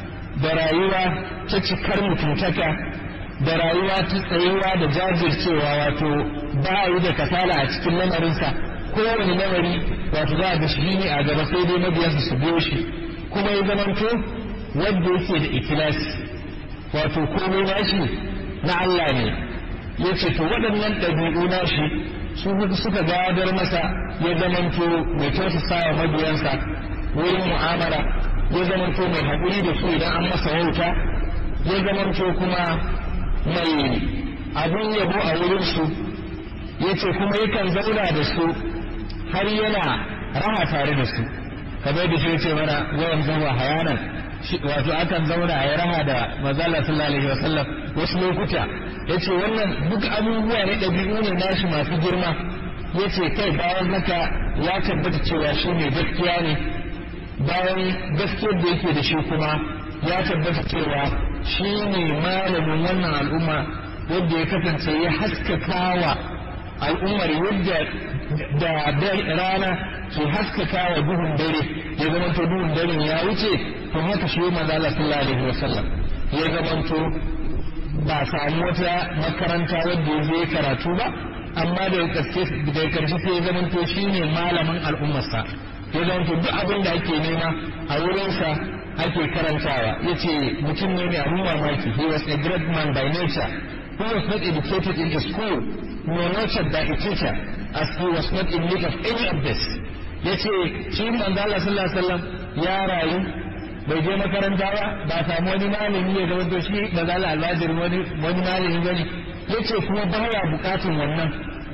da rayuwa ta cikar mutuntaka da rayuwa ta tsayuwa da jajircewa wato ba yi da kasala a cikin lamarinsa kowane lamari wato za a ga shi ne a gaba sai dai mabiyansa su biyo shi kuma ya zamanto wanda yake da ikilasi wato komai nashi na Allah ne ya ce to waɗannan ɗabi'u nashi su suka gadar masa ya zamanto mai tausasa wa mabiyansa wurin mu'amala ya zamanto mai haƙuri da su idan an masa wauta ya zamanto kuma mai abin yabo a wurinsu ya ce kuma yakan zauna da su har yana raha tare da su kamar da shi ce mana wayan zuwa hayanan wato akan zauna a yi raha da mazala sallallahu alaihi wasallam wasu lokuta ya ce wannan duk abubuwa ne ɗabi'u ne nashi masu girma ya ce kai bayan haka ya tabbata cewa shi ne gaskiya ne bayan gaskiyar da yake da shi kuma ya tabbata cewa shi ne malamin wannan al'umma wanda ya kasance ya haskakawa al'ummar yadda da rana ke haskakawa duhun dare ya zamanto duhun dare ya wuce to haka shi manzo Allah sallallahu alaihi wasallam ya zamanto ba samu wata makaranta wadda ya je karatu ba amma da karshe da karshe sai ya zamanto shine malamin al'ummarsa ya zamanto duk abin da ake nema a wurinsa ake karantawa yace mutum ne mai abin mamaki he was a great man by nature who was not educated in a school nor nurtured by a teacher as he was not in need of any of this yace shi manzo Allah sallallahu alaihi wasallam ya rayu bai je makaranta ba ba samu wani malami ya zama to shi ba za al'ajir wani wani malami bane yace kuma baya bukatun wannan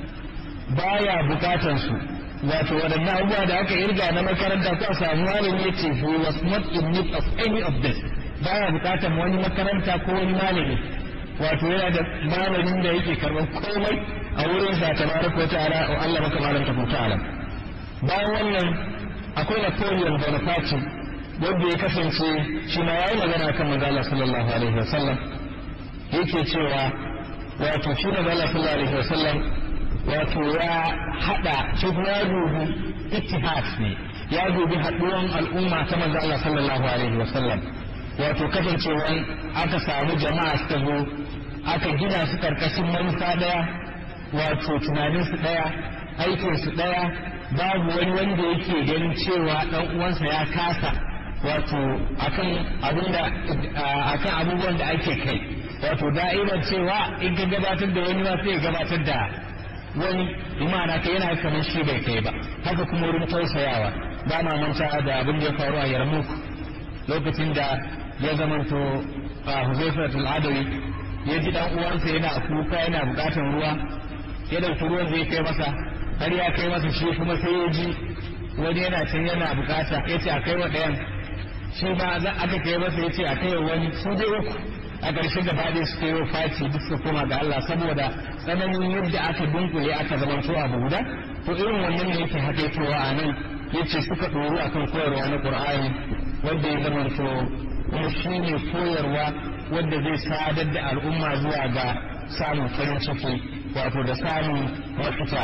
baya bukatan su wato waɗannan abubuwa da aka irga na makaranta ko a samu malami yace he was not in need of any of this baya bukatan wani makaranta ko wani malami wato yana da malamin da yake karɓar komai a wurin sa tabaraka wa ta'ala wa Allah maka malam ta ta'ala bayan wannan akwai Napoleon Bonaparte wanda ya kasance shi ma yayi magana kan manzo Allah sallallahu alaihi wasallam yake cewa wato shi manzo Allah sallallahu alaihi wasallam wato ya hada shi kuma ya dubi ittihad ne ya dubi haduwan al'umma ta manzo Allah sallallahu alaihi wasallam wato kasancewa aka samu jama'a suka zo aka gina su karkashin manufa daya wato tunanin su daya aikin su daya babu wani wanda yake ganin cewa dan uwansa ya kasa wato akan abinda akan abubuwan da ake kai wato da'irar cewa in ka gabatar da wani ma sai ya gabatar da wani imana ka yana kamar shi bai kai ba haka kuma wurin tausayawa ba ma manta da abin da ya faru a yarmuk lokacin da ya zamanto a huzaifatul adawi ya ji dan uwansa yana kuka yana bukatan ruwa ya dauki ruwan zai kai masa har ya kai masa shi kuma sai ya ji wani yana can yana bukata ya ce a kai wa ɗayan shi ma za aka kai masa ya ce a kai wani su dai uku a ƙarshe da faɗi su kai faci duk su koma ga Allah saboda tsananin yadda aka dunkule aka zama to abu guda to irin wannan ne yake haƙaitowa a nan yace suka ɗoru akan koyarwa na Qur'ani wanda ya zama to kuma shi ne koyarwa wanda zai sadar da al'umma zuwa ga samun farin ciki wato da samun mafita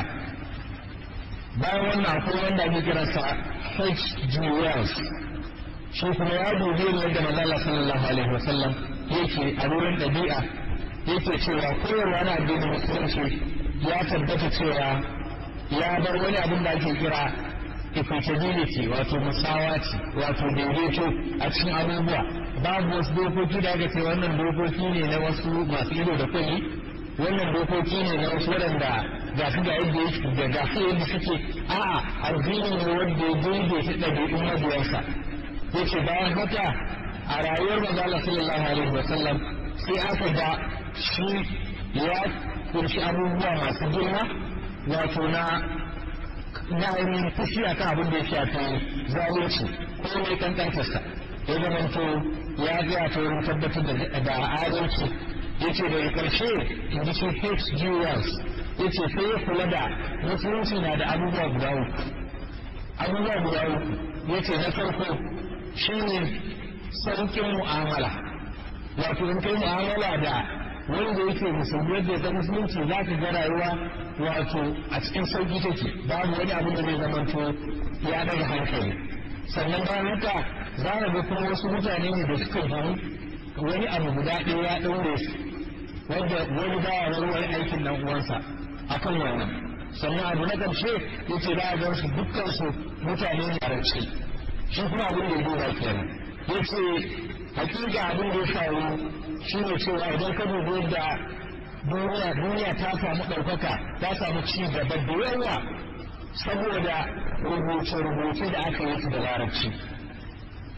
bayan wannan akwai wanda ake kiransa H.G. Wells shi kuma ya dubi ne yadda manzala sallallahu alaihi wasallam yake a wurin ɗabi'a yake cewa koyarwa na addinin musulunci ya tabbata cewa ya bar wani abin da ake kira equitability wato musawaci wato daidaito a cikin abubuwa babu wasu dokoki da aka ce wannan dokoki ne na wasu masu ido da kulli wannan dokoki ne na wasu waɗanda ga su ga yadda yake da ga su yadda suke a'a addini ne wanda ya daidaita ɗabi'un mabiyansa yace bayan haka a rayuwar manzo Allah sallallahu alaihi wa sallam sai aka ga shi ya kunshi abubuwa masu girma wato na na ainihin fushi akan abin da ya shafi zalunci ko mai kankantarsa ya zamanto ya ga ta wurin tabbatar da adalci yace daga karshe in ji shi H.G. Wells yace sai ya kula da musulunci na da abubuwa guda uku abubuwa guda uku yace na farko shine saukin mu'amala wato in kai mu'amala da wanda yake musulmi yadda ya musulunci za ka ga rayuwa wato a cikin sauki take babu wani abin da zai zamanto ya daga hankali sannan bayan haka za ka ga kuma wasu mutane ne da suka gani wani abu guda ɗaya ya ɗaure su wanda wani baya warware aikin nan uwansa akan wannan sannan abu na ƙarshe yace za a ga su dukkan su mutane ne a rance shi kuma abin da ya duba kenan yace hakika abin da ya faru shi ne cewa idan ka dubi yadda duniya duniya ta samu ɗaukaka ta samu ci gaba da yawa saboda rubuce-rubuce da aka yi su da larabci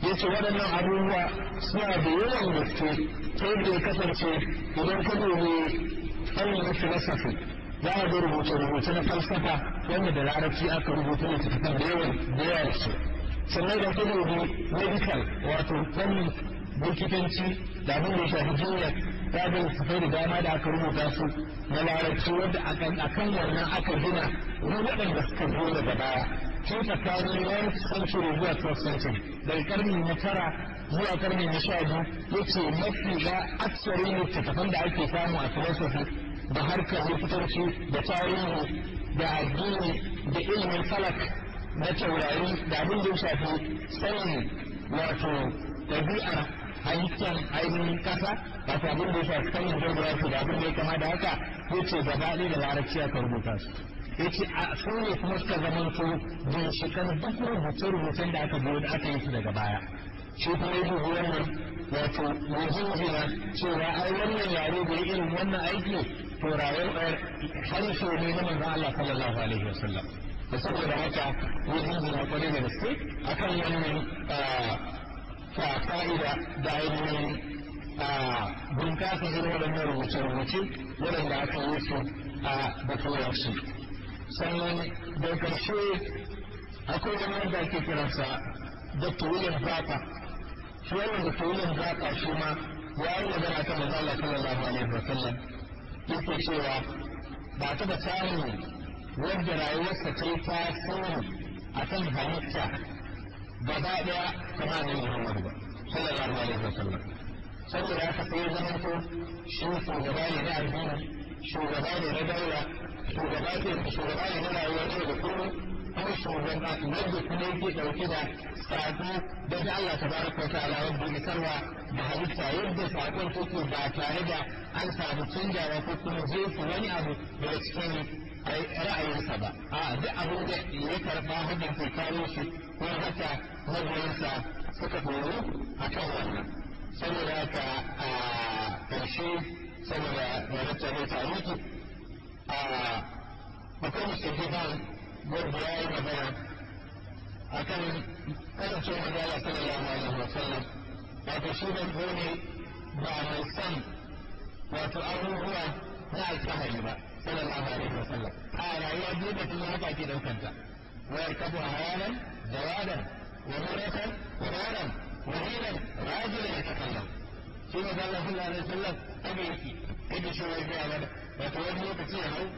yace waɗannan abubuwa suna da yawan gaske ta yadda ya kasance idan ka dubi fannin na filosofi za a ga rubuce-rubuce na falsafa wanda da larabci aka rubuta littattafan da yawan da yawa su sannan da ka dubi medical wato fannin likitanci da abin da ya shafi jinya ya ga littattafai da dama da aka rubuta su na larabci wanda a kan wannan aka gina na waɗanda suka zo daga baya tun tsakanin 9th century zuwa 12th century daga karni na tara zuwa karni na sha biyu yace mafi ga aksarin littattafan da ake samu a philosophy da harkar likitanci da tarihi da addini da ilimin falak na taurari da abin da ya shafi sanin wato ɗabi'ar halittar ainihin kasa wato abin da ya shafi sanin geography da abin da ya kama da haka yace gaba ɗaya da larabci aka rubuta su yace a su ne kuma suka zamanto ginshikan duk rubuce-rubucen da aka biyo da aka yi su daga baya shi kuma yi dubu wannan wato yanzu cewa ai wannan yare da ya irin wannan aiki to rayuwar harshe ne na manzon Allah sallallahu alaihi wasallam da saboda haka ya jinjina kwarai da gaske akan wannan fa'ida da ainihin bunkasa irin waɗannan rubuce-rubuce waɗanda aka yi su a da turanci sannan da ƙarshe akwai wani wanda ake kiransa Dr. William Zaka shi wannan Dr. William Zaka shi ma ya yi magana ta manzo Allah sallallahu alaihi wa sallam yake cewa ba ta da samun wanda rayuwarsa ta yi tasiri a kan halitta gaba ɗaya kama ne Muhammadu ba sallallahu alaihi wa sallam saboda haka sai ya zama to shi shugaba ne na addini shugaba ne na daula shugaba ne shugaba ne na rayuwar yau da kullum kuma shugaba wanda kuma yake dauke da sako daga Allah tabaraka wa ta'ala wanda ya sarwa da halitta yadda sakon take ba tare da an samu canjawa ko kuma jefa wani abu daga cikin ra'ayinsa ba a duk abin da ya karba hanyar kai kawo shi ko haka magoyansa suka horo a kan wannan saboda haka a ƙarshe saboda rarrata mai tariki a akwai musulman wanda ya yi magana a kan kasance magana sallallahu alaihi wa sallam wato shi ban ne ba mai san wato abubuwa na alfahari ba sallallahu alaihi wa sallam a rayuwa biyu da kuma haka ke daukanta wayar kabu a hayanan jawadan wa muratan quranan wa hilan rajulan yatakallam shi ne da Allah sallallahu alaihi wa sallam abe yake yadda shi wai ga mana wato wani lokaci ya hau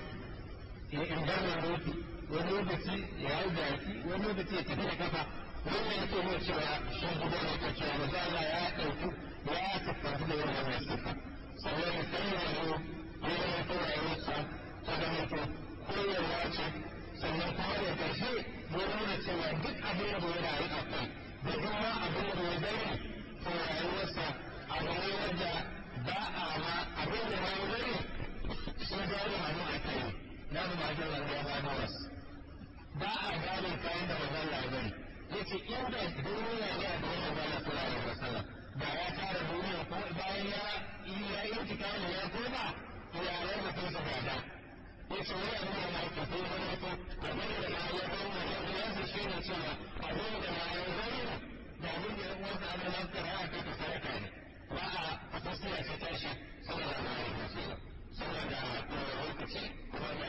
in bar na roki wani lokaci ya hau jaki wani lokaci ya tafi da kafa wani ya ce mai cewa shi guda ne ta cewa maza Allah ya ɗauki ya tabbata da yawan wannan sifa sannan ya sanya yau ya zama ta rayuwarsa ta zama to koyarwa ce sannan kuma da ƙarshe ya nuna cewa duk abin da ya rayu a kai da kuma abin da ya bari to rayuwarsa abu ne wanda ba a ma abin da ya bari sun gane hannu a kai na mu ma jin ya gano wasu ba a gane kayan da manzon Allah ya bari yace inda duniya ne a gaban manzon Allah sallallahu alaihi wasallam da ya tara duniya ko bayan ya yi ya yi tikani ya koma to ya yi da kansa gada yace wani abu da mai kafa ya zama to abin da ma ya zama ya zama shi ne cewa abin da ma ya zama da abin da ya wanda abin da ya ra'a kai ka saraka ne ba a fasira ce tashi sallallahu alaihi wasallam saboda lokaci kuma da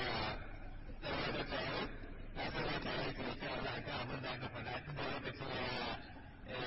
da tare na san ya tare da ta da ka abin da aka faɗa tun da lokacin ya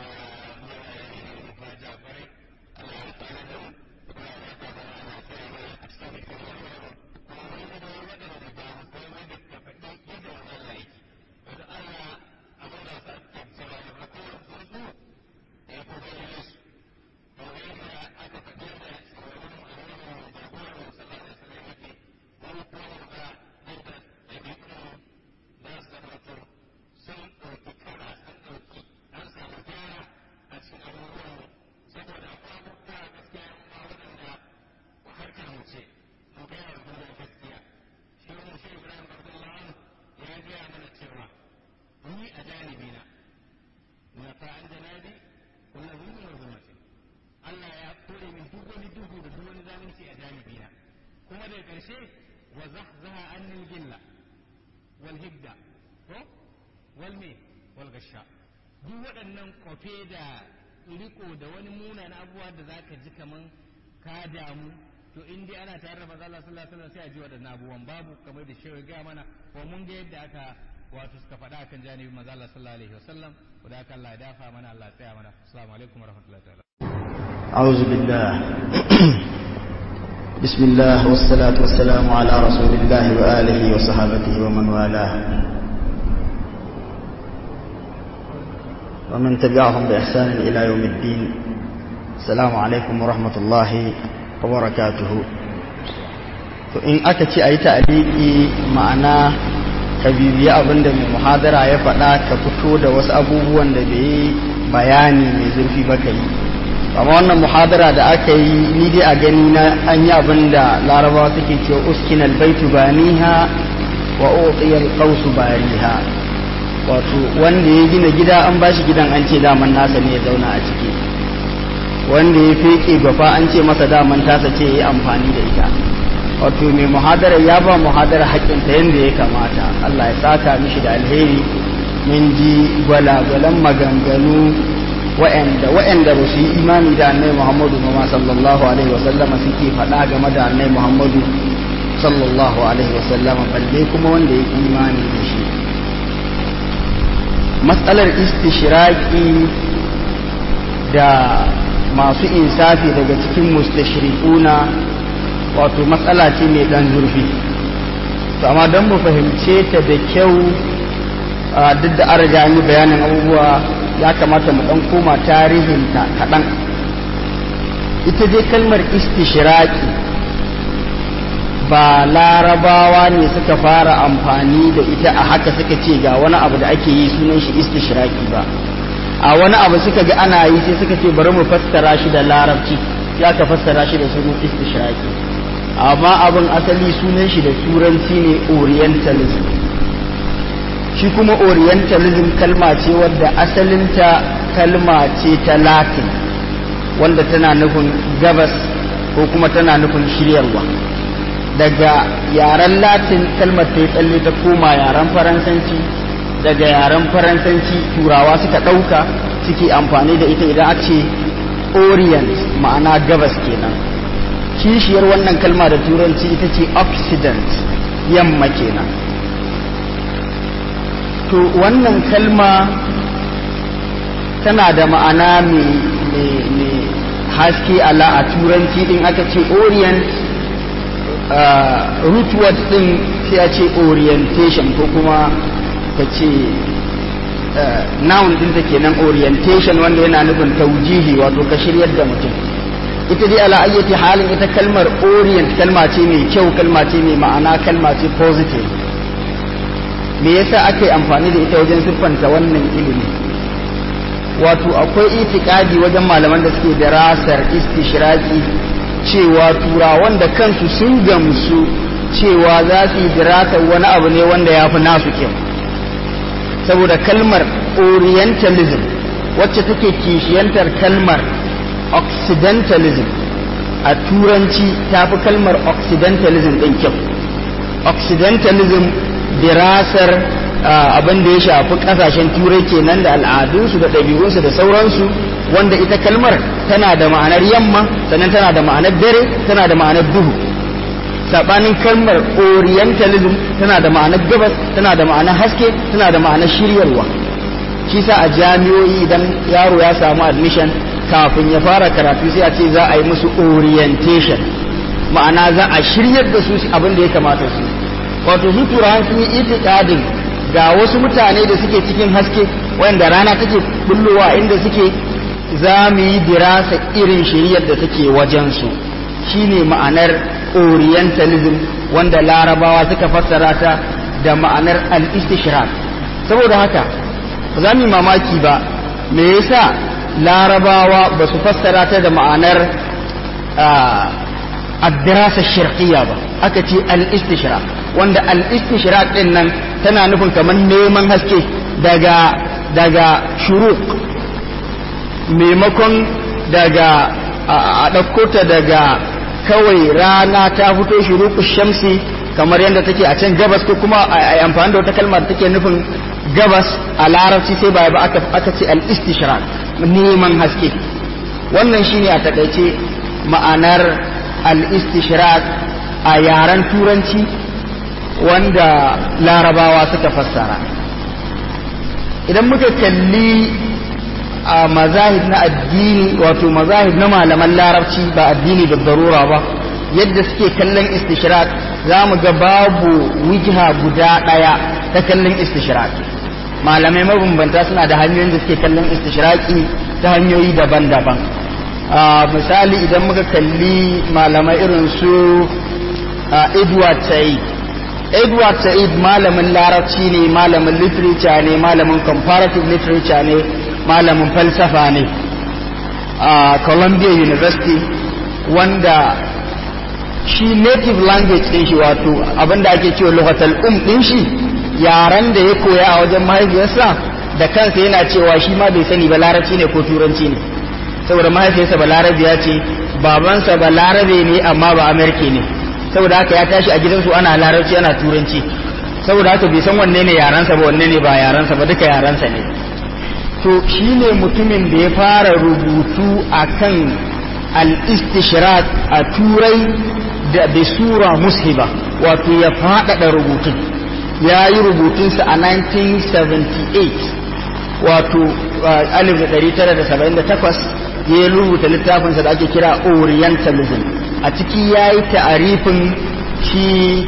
ya ba jafare Allah ya tsare da kuma ya ta da ana tsare da a cikin kuma kuma wani da wani da da ba mu kai mai da ka faɗi yadda wannan Allah yake wanda Allah abin da sa ta tsara da ko su ya ko da su to ne aka faɗi da tsoron Allah da kuma sallallahu alaihi wasallam yake wani kuma da yadda ɗabi'un za su zama sun ɗauki kara sun ɗauki an samu gyara a cikin abubuwan saboda akwai abubuwa gaskiya a waɗanda harkar mu ce mu gaya wa duniya gaskiya shi wani shi ibrahim abdullahi ya gaya mana cewa ni a janibi na na fa'an janabi wannan zuwa na zuwa ce Allah ya kore min duk wani duhu da duk wani zalunci a janibi na kuma daga ƙarshe wa zahzaha annil gilla wal hibda ko wal me wal gasha duk waɗannan kwafe da riko da wani munan abubuwa da zaka ji kaman ka damu to in dai ana tare da manzo Allah sallallahu alaihi wasallam sai a ji waɗannan abubuwan babu kamar da shehu ga mana ko mun ga yadda aka wato suka faɗa akan janibin manzo Allah sallallahu alaihi wasallam da haka Allah ya dafa mana Allah ya tsaya mana assalamu alaikum warahmatullahi ta'ala أعوذ بالله بسم الله والصلاة والسلام على رسول الله وآله وصحابته ومن والاه ومن تبعهم بإحسان إلى يوم الدين السلام عليكم ورحمة الله وبركاته فإن أكتش أي تأليقي معنا كبيبي أبن من محاضرة يفعل كفتو دا وسأبوه وان دا بي bayani mai zurfi baka yi amma wannan muhadara da aka yi ni dai a gani na an yi abin da larabawa suke cewa uskin albaitu baniha wa uqiya alqausu bariha wato wanda ya gina gida an bashi gidan an ce daman nasa ne ya zauna a ciki wanda ya feke gwafa an ce masa daman tasa ce ya yi amfani da ita wato mai muhadara ya ba muhadara haƙƙinta yadda ya kamata Allah ya saka mishi da alheri mun ji gwalagwalan maganganu wa'anda wa'anda ba su yi imani da annai muhammadu ma sallallahu alaihi wasallama suke faɗa game da annai muhammadu sallallahu alaihi wasallama balle kuma wanda ya imani da shi matsalar istishiraki da masu insafi daga cikin mustashriquna wato matsala ce mai ɗan zurfi amma don mu fahimce ta da kyau duk da an riga yi bayanin abubuwa ya kamata mu ɗan koma tarihinta kaɗan ita dai kalmar istishiraki ba larabawa ne suka fara amfani da ita a haka suka ce ga wani abu da ake yi sunan shi istishiraki ba a wani abu suka ga ana yi sai suka ce bari mu fassara shi da larabci ya ka fassara shi da sunan istishiraki amma abin asali sunan shi da turanci ne orientalism shi kuma orientalism kalma ce wadda asalinta kalma ce ta latin wanda tana nufin gabas ko kuma tana nufin shiryarwa daga yaren latin kalmar ta yi tsalle ta koma yaren faransanci daga yaren faransanci turawa suka ɗauka suke amfani da ita idan ake orient ma'ana gabas kenan kishiyar wannan kalma da turanci ita ce occident yamma kenan to wannan kalma tana da ma'ana mai haske ala a turanci din aka ce orient root word din sai a ce orientation ko kuma ka ce noun din ta kenan orientation wanda yana nufin taujihi wato ka shiryar da mutum ita dai ala ayyati halin ita kalmar orient kalma ce mai kyau kalma ce mai ma'ana kalma ce positive me yasa aka yi amfani da ita wajen siffanta wannan ilimi wato akwai itikadi wajen malaman da suke darasar istishraki cewa turawan da kansu sun gamsu cewa za su yi dirasar wani abu ne wanda ya fi nasu kyau saboda kalmar orientalism wacce take kishiyantar kalmar occidentalism a turanci ta fi kalmar occidentalism ɗin kyau occidentalism dirasar abin da ya shafi kasashen turai kenan da al'adunsu da ɗabi'unsu da sauransu wanda ita kalmar tana da ma'anar yamma sannan tana da ma'anar dare tana da ma'anar duhu saɓanin kalmar orientalism tana da ma'anar gabas tana da ma'anar haske tana da ma'anar shiryarwa shi sa a jami'o'i idan yaro ya samu admission kafin ya fara karatu sai a ce za a yi musu orientation ma'ana za a shiryar da su abin da ya kamata su wato su turawan sun yi itikadin ga wasu mutane da suke cikin haske wanda rana take bullowa inda suke za mu yi dirasa irin shiriyar da take wajensu shine ma'anar orientalism wanda larabawa suka fassara ta da ma'anar al-istishraq saboda haka ba za mu yi mamaki ba me yasa larabawa ba su fassara ta da ma'anar الدراسة الشرقية ba aka ce al-istishraq wanda al-istishraq din nan tana nufin kamar neman haske daga daga shuruq maimakon daga a ɗauko ta daga kawai rana ta fito shuruqu shamsi kamar yadda take a can gabas ko kuma a amfani da wata kalmar take nufin gabas a larabci sai ba ba aka ce al-istishraq neman haske wannan shine a takaice ma'anar al-istishraq a yaren turanci wanda larabawa suka fassara idan muka kalli a mazahib na addini wato mazahib na malaman larabci ba addini da darura ba yadda suke kallon istishraq za mu ga babu wijha guda ɗaya ta kallon istishraq malamai mabambanta suna da hanyoyin da suke kallon istishraqi ta hanyoyi daban-daban misali idan muka kalli malamai irin su edward said edward said malamin larabci ne malamin literature ne malamin comparative literature ne malamin falsafa ne a columbia university wanda shi native language ɗin shi wato abinda ake cewa lokacin um ɗin shi yaren da ya koya a wajen mahaifiyarsa da kansa yana cewa shi ma bai sani ba larabci ne ko turanci ne saboda mahaifiyarsa ba larabiya ce babansa ba larabe ne amma ba amerika ne saboda haka ya tashi a gidansu ana larabci ana turanci saboda haka bai san wanne ne yarensa ba wanne ne ba yarensa ba duka yarensa ne to shi ne mutumin da ya fara rubutu a kan al-istishraq a turai da bi sura mushiba wato ya faɗaɗa rubutun ya yi rubutunsa a 1978 wato 1978 ya rubuta littafinsa da ake kira orientalism a ciki ya yi ta'arifin shi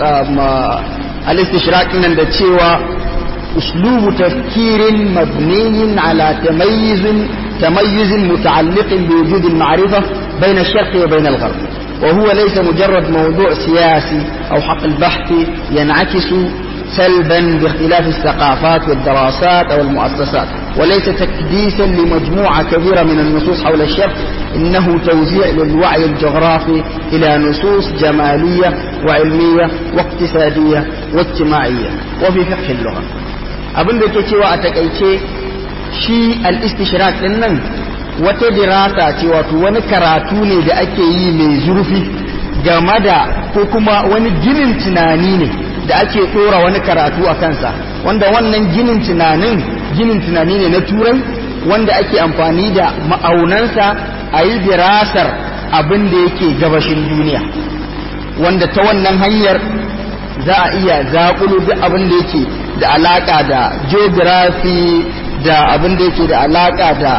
al-istishraq nan da cewa أسلوب تفكير مبني على تميز تميز متعلق بوجود المعرفة بين الشرق وبين الغرب وهو ليس مجرد موضوع سياسي أو حق البحث ينعكس سلبا باختلاف الثقافات والدراسات أو المؤسسات وليس تكديسا لمجموعة كبيرة من النصوص حول الشرق إنه توزيع للوعي الجغرافي إلى نصوص جمالية وعلمية واقتصادية واجتماعية وفي فقه اللغة abin da ke cewa a takaice shi al-istishraq din nan wata dirasa ce wato wani karatu ne da ake yi mai zurfi game da ko kuma wani ginin tunani ne da ake ɗora wani karatu a kansa wanda wannan ginin tunanin ginin tunani ne na turai wanda ake amfani da ma'aunansa a yi dirasar abin da yake gabashin duniya wanda ta wannan hanyar za a iya zaƙulo duk abin da yake da alaƙa da geography da abin da yake da alaƙa da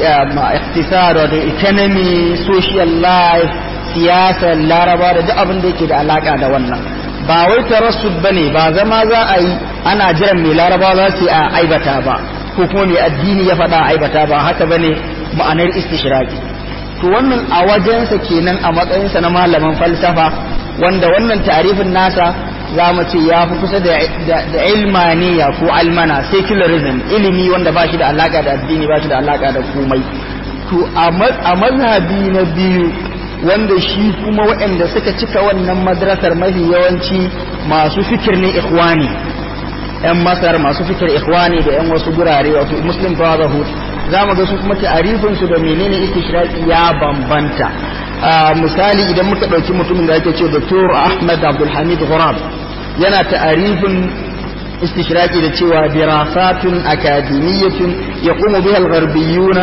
iktisar da economy social life siyasar laraba da duk abin da yake da alaƙa da wannan ba wai tarassud bane ba zama za a yi ana jiran mai laraba za su a aibata ba ko kuma mai addini ya faɗa aibata ba haka bane ma'anar istishraki to wannan a wajensa kenan a matsayinsa na malaman falsafa wanda wannan tarifin nasa za mu ce ya fi kusa da ilmaniya ko almana secularism ilimi wanda ba shi da alaka da addini ba shi da alaka da komai to a mazhabi na biyu wanda shi kuma waɗanda suka cika wannan madrasar mafi yawanci masu fikir ne ikhwani yan masar masu fikir ikhwani da yan wasu gurare wato muslim brotherhood za mu ga su kuma ta'arifin su da menene istishraqi ya bambanta misali idan muka ɗauki mutumin da ake ce Dr. Ahmad Abdul Hamid Ghurab yana ta'arifin istishraqi da cewa dirasatun akademiyyatun yaqumu biha al-gharbiyuna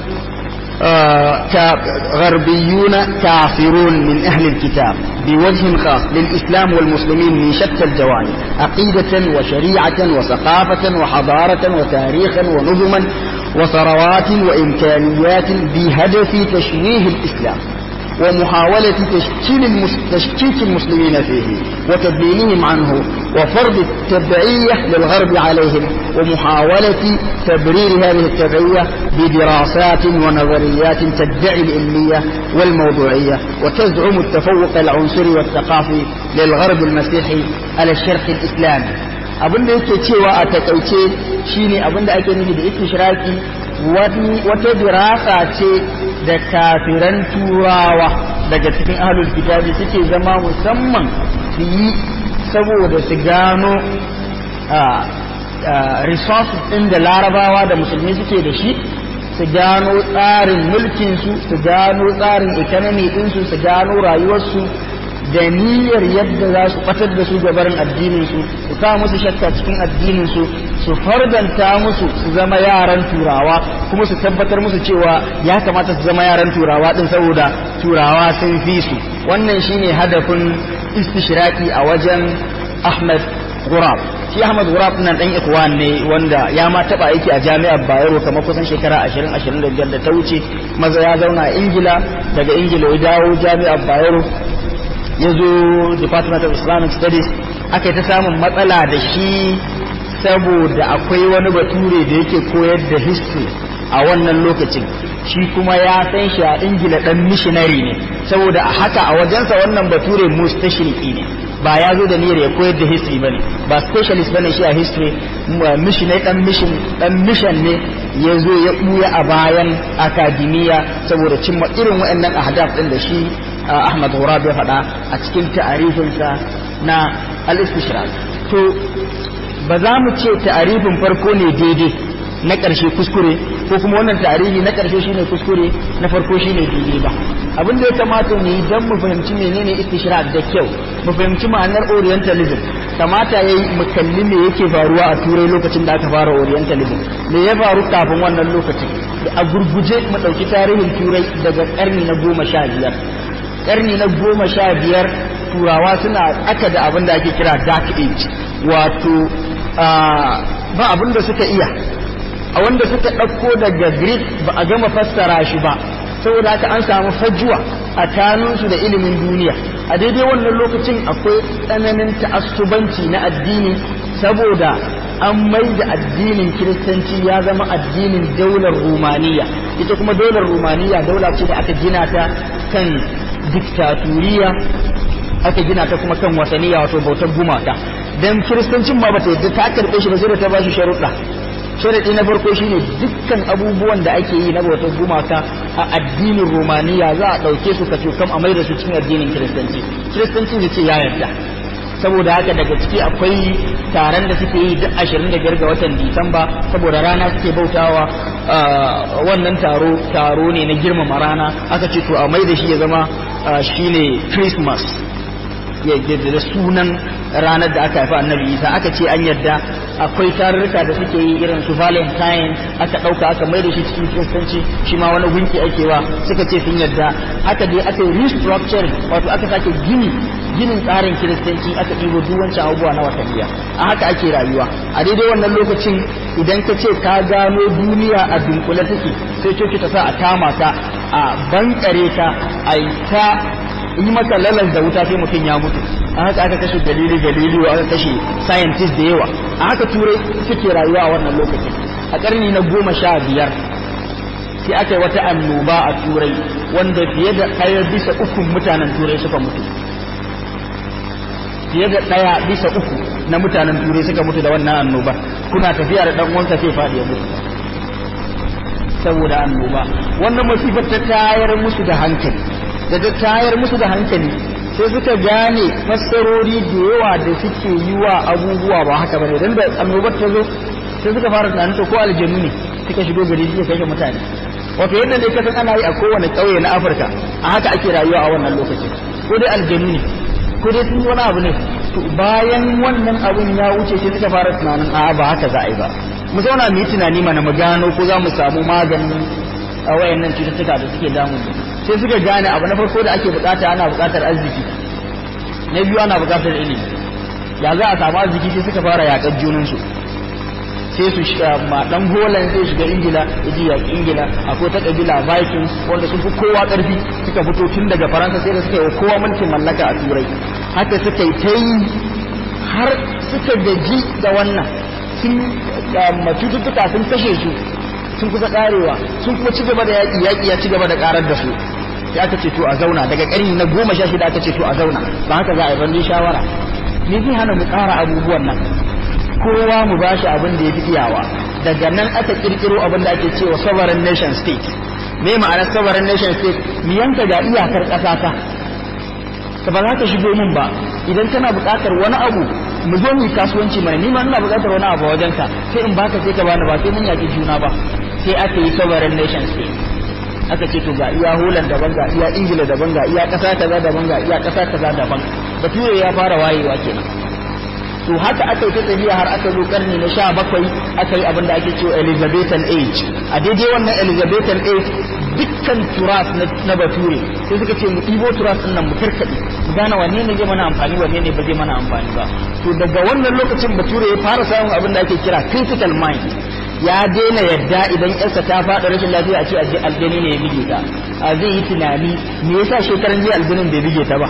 غربيون كافرون من أهل الكتاب بوجه خاص للإسلام والمسلمين من شتى الجوانب عقيدة وشريعة وثقافة وحضارة وتاريخا ونظما وثروات وإمكانيات بهدف تشويه الإسلام ومحاولة تشكيل المس... تشكيك المسلمين فيه وتدليلهم عنه وفرض التبعية للغرب عليهم ومحاولة تبرير هذه التبعية بدراسات ونظريات تدعي العلمية والموضوعية وتزعم التفوق العنصري والثقافي للغرب المسيحي على الشرق الإسلامي abin da yake cewa a takaice shine abin da ake nufi da istishraki wata dirasa ce da kafiran turawa daga cikin ahlul kitabi suke zama musamman su yi saboda su gano resources ɗin da larabawa da musulmi suke da shi su gano tsarin mulkinsu su gano tsarin economy ɗinsu su gano rayuwarsu da niyyar yadda za su batar da su gabarin addinin su su kawo musu shakka cikin addinin su su fardanta musu su zama yaran turawa kuma su tabbatar musu cewa ya kamata su zama yaran turawa din saboda turawa sun fi su wannan shine hadafin istishraki a wajen Ahmad Gurab shi Ahmad Gurab nan dan ikwan ne wanda ya ma taba aiki a jami'ar Bayero kamar kusan shekara 20 25 da ta wuce maza ya zauna a Ingila daga Ingila ya dawo jami'ar Bayero ya zo Department of Islamic Studies aka yi ta samun matsala da shi saboda akwai wani bature da yake koyar da history a wannan lokacin shi kuma ya san shi a ingila dan missionary ne saboda a haka a wajensa wannan bature mustashriki ne ba ya zo da niyyar ya koyar da history bane ba specialist bane shi a history missionary dan mission dan mission ne ya zo ya buya a bayan akademiya saboda cimma irin waɗannan ahdaf din da shi Ahmad Ghurab ya faɗa a cikin ta'arifinsa na al-istishrak to ba za mu ce ta'arifin farko ne daidai na ƙarshe kuskure ko kuma wannan tarihi na ƙarshe shine kuskure na farko shine daidai ba abin da ya kamata mu yi don mu fahimci menene istishrak da kyau mu fahimci ma'anar orientalism kamata yayi mu kalli me yake faruwa a turai lokacin da aka fara orientalism me ya faru kafin wannan lokacin a gurguje mu ɗauki tarihin turai daga ƙarni na goma sha biyar ƙarni na goma sha biyar turawa suna aka da abin da ake kira dark age wato ba abin da suka iya a wanda suka ɗauko daga greek ba a gama fassara shi ba saboda haka an samu fajuwa a kanunsu da ilimin duniya a daidai wannan lokacin akwai tsananin ta'assubanci na addini saboda an mai da addinin kiristanci ya zama addinin daular rumaniya ita kuma daular rumaniya daula ce da aka gina ta kan diktaturiya aka gina ta kuma kan wasaniya wato bautar gumaka dan kiristancin ma bata yadda ta karɓe shi ba sai da ta bashi sharuɗa sharaɗi na farko shine dukkan abubuwan da ake yi na bautar gumaka a addinin romaniya za a ɗauke su ka kam a mai da su cikin addinin kiristanci kiristanci ne ce ya yarda saboda haka daga ciki akwai taron da suke yi duk ashirin da biyar ga watan disamba saboda rana suke bautawa wannan taro taro ne na girmama rana aka ce to a mai da shi ya zama shine christmas da sunan ranar da aka haifa annabi isa aka ce an yadda akwai tarurruka da suke yi irin su valentine aka ɗauka aka mai da shi cikin kiristanci shi ma wani gunki ake wa suka ce sun yadda aka dai aka yi restructuring wato aka sake gini ginin tsarin kiristanci aka ɗibo duk wancan abubuwa na watanniya a haka ake rayuwa a daidai wannan lokacin idan ka ce ka gano duniya a dunkule take sai coci ta sa a kama ka a bankare ka a yi ta yi maka lalar da wuta sai mutum ya mutu a haka aka kashe dalili dalili aka kashe scientist da yawa a haka turai suke rayuwa a wannan lokacin a karni na goma sha biyar sai aka yi wata annoba a turai wanda fiye da ɗaya bisa ukun mutanen turai suka mutu fiye da ɗaya bisa uku na mutanen turai suka mutu da wannan annoba kuna tafiya da ɗan uwanka sai faɗi ya mutu saboda annoba wannan masifar ta tayar musu da hankali da ta tayar musu da hankali sai suka gane fassarori da yawa da suke yi wa abubuwa ba haka bane dan da annobar ta zo sai suka fara tunanin to ko aljanu ne suka shigo gari suka kashe mutane wato yadda ne kasan ana yi a kowane ƙauye na Afirka a haka ake rayuwa a wannan lokacin ko dai aljanu ne ko dai sun wani abu ne to bayan wannan abun ya wuce sai suka fara tunanin a ba haka za a yi ba mu zauna mu yi tunani mana mu gano ko za mu samu maganin a wayannan cututtuka da suke damu sai suka gane abu na farko da ake bukata ana bukatar arziki na biyu ana bukatar ilimi ya za a samu arziki sai suka fara yaƙar junansu sai su ma dan Holland zai shiga Ingila yaji yaƙi Ingila akwai ta kabila Vikings wanda sun fi kowa ƙarfi suka fito tun daga Faransa sai da suka yi kowa mulkin mallaka a Turai haka suka yi ta yi har suka gaji da wannan sun cututtuka sun kashe su sun kusa karewa sun kuma ci gaba da yaƙi yaƙi ya ci gaba da karar da su sai aka ce to a zauna daga ƙarni na goma sha shida aka ce to a zauna ba haka za a yi ban shawara me zai hana mu ƙara abubuwan nan kowa mu ba shi abin da ya fi iyawa daga nan aka kirkiro abin da ake cewa sovereign nation state me ma'anar sovereign nation state mu yanka ga iyakar ƙasa ta ka ba za ka shigo min ba idan kana buƙatar wani abu mu zo mu kasuwanci mana ni ma ina buƙatar wani abu wajen ka sai in baka sai ka bani ba sai mun yaki juna ba sai aka yi sovereign nation state aka ce to ga iya Holland daban ga iya Ingila daban ga iya ƙasa kaza daban ga iya ƙasa kaza daban bature ya fara wayewa kenan to haka aka yi ta tafiya har aka zo karni na sha bakwai aka yi abin da ake cewa Elizabethan age a daidai wannan Elizabethan age dukkan turas na bature sai suka ce mu ɗibo turas ɗin nan mu karkaɗe mu gane wanne ne zai mana amfani wanne ne ba zai mana amfani ba to daga wannan lokacin bature ya fara samun abin da ake kira critical mind ya daina yadda idan yarsa ta faɗa rashin lafiya a ce a je aljani ne ya bige ta a zai yi tunani me yasa shekaran jiya aljanin bai bige ta ba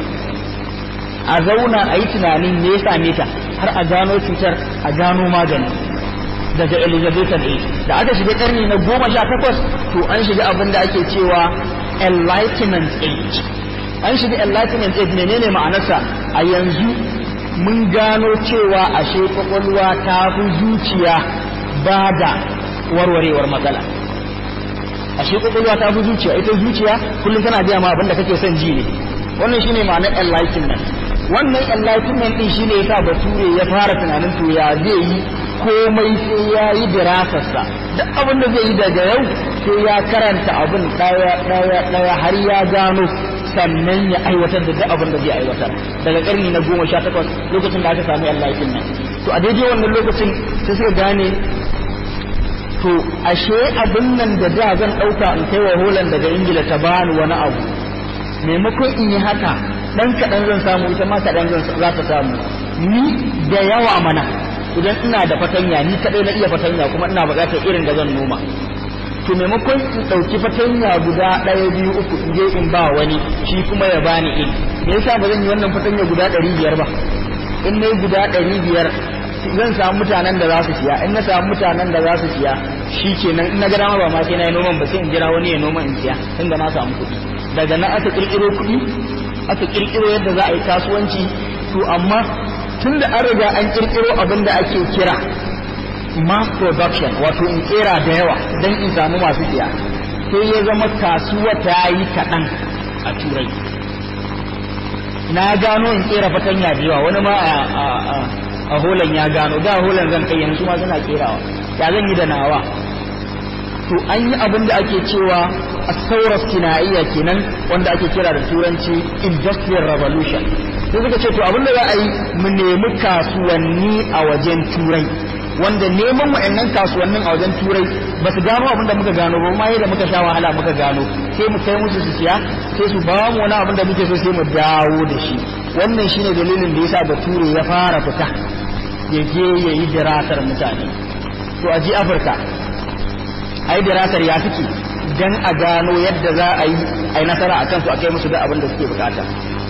a zauna a yi tunanin me ya same ta har a gano cutar a gano magani daga elizabethan age da aka shiga karni na goma sha takwas to an shiga abin da ake cewa enlightenment age an shiga enlightenment age menene ma'anarsa a yanzu mun gano cewa ashe kwakwalwa ta fi zuciya ba da warwarewar matsala ashe kwakwalwa ta fi zuciya ita zuciya kullum tana biya ma abin da kake son ji ne wannan shine ma'anar enlightenment wannan enlightenment din shine yasa bature ya fara tunanin to ya zai yi komai sai ya yi dirasarsa duk abin da zai yi daga yau sai ya karanta abin daya daya daya har ya gano sannan ya aiwatar da duk abin da zai aiwatar daga karni na goma sha takwas lokacin da aka samu enlightenment to a daidai wannan lokacin sai suka gane to ashe abin nan da da zan ɗauka in kai wa holan daga ingila ta bani wani abu maimakon in yi haka dan kaɗan zan samu ita ma kaɗan za ta samu ni da yawa mana idan ina da fatanya ni kaɗai na iya fatanya kuma ina buƙatar irin da zan noma to maimakon in ɗauki fatanya guda ɗaya biyu uku in je in ba wani shi kuma ya bani in me yasa ba zan yi wannan fatanya guda ɗari biyar ba in na guda ɗari biyar zan samu mutanen da za su siya in na samu mutanen da za su siya shi kenan in na ga dama ba ma sai na yi noman ba sai in jira wani ya noma in siya inda na samu kuɗi daga nan aka kirkiro kuɗi aka kirkiro yadda za a yi kasuwanci to amma tun da an riga an kirkiro abin da ake kira mass production wato in kera da yawa don in samu masu siya sai ya zama kasuwa ta yi kaɗan a turai na gano in kera fatanya da yawa wani ma a holan ya gano da holan zan kai yanzu ma suna kerawa ya zan yi da nawa to an yi abin da ake cewa a sinaiya kenan wanda ake kira da turanci industrial revolution sai suka ce to abin da za a yi mu nemi kasuwanni a wajen turai wanda neman wa'annan kasuwannin a wajen turai ba su gano abin da muka gano ba ma yadda muka sha wahala muka gano sai mu kai musu su siya sai su ba mu wani abin da muke so sai mu dawo da shi wannan shine dalilin da yasa bature ya fara fita ya je ya yi dirasar mutane to a ji afirka a yi dirasar ya suke don a gano yadda za a yi a yi nasara a kansu a kai musu da abin da suke bukata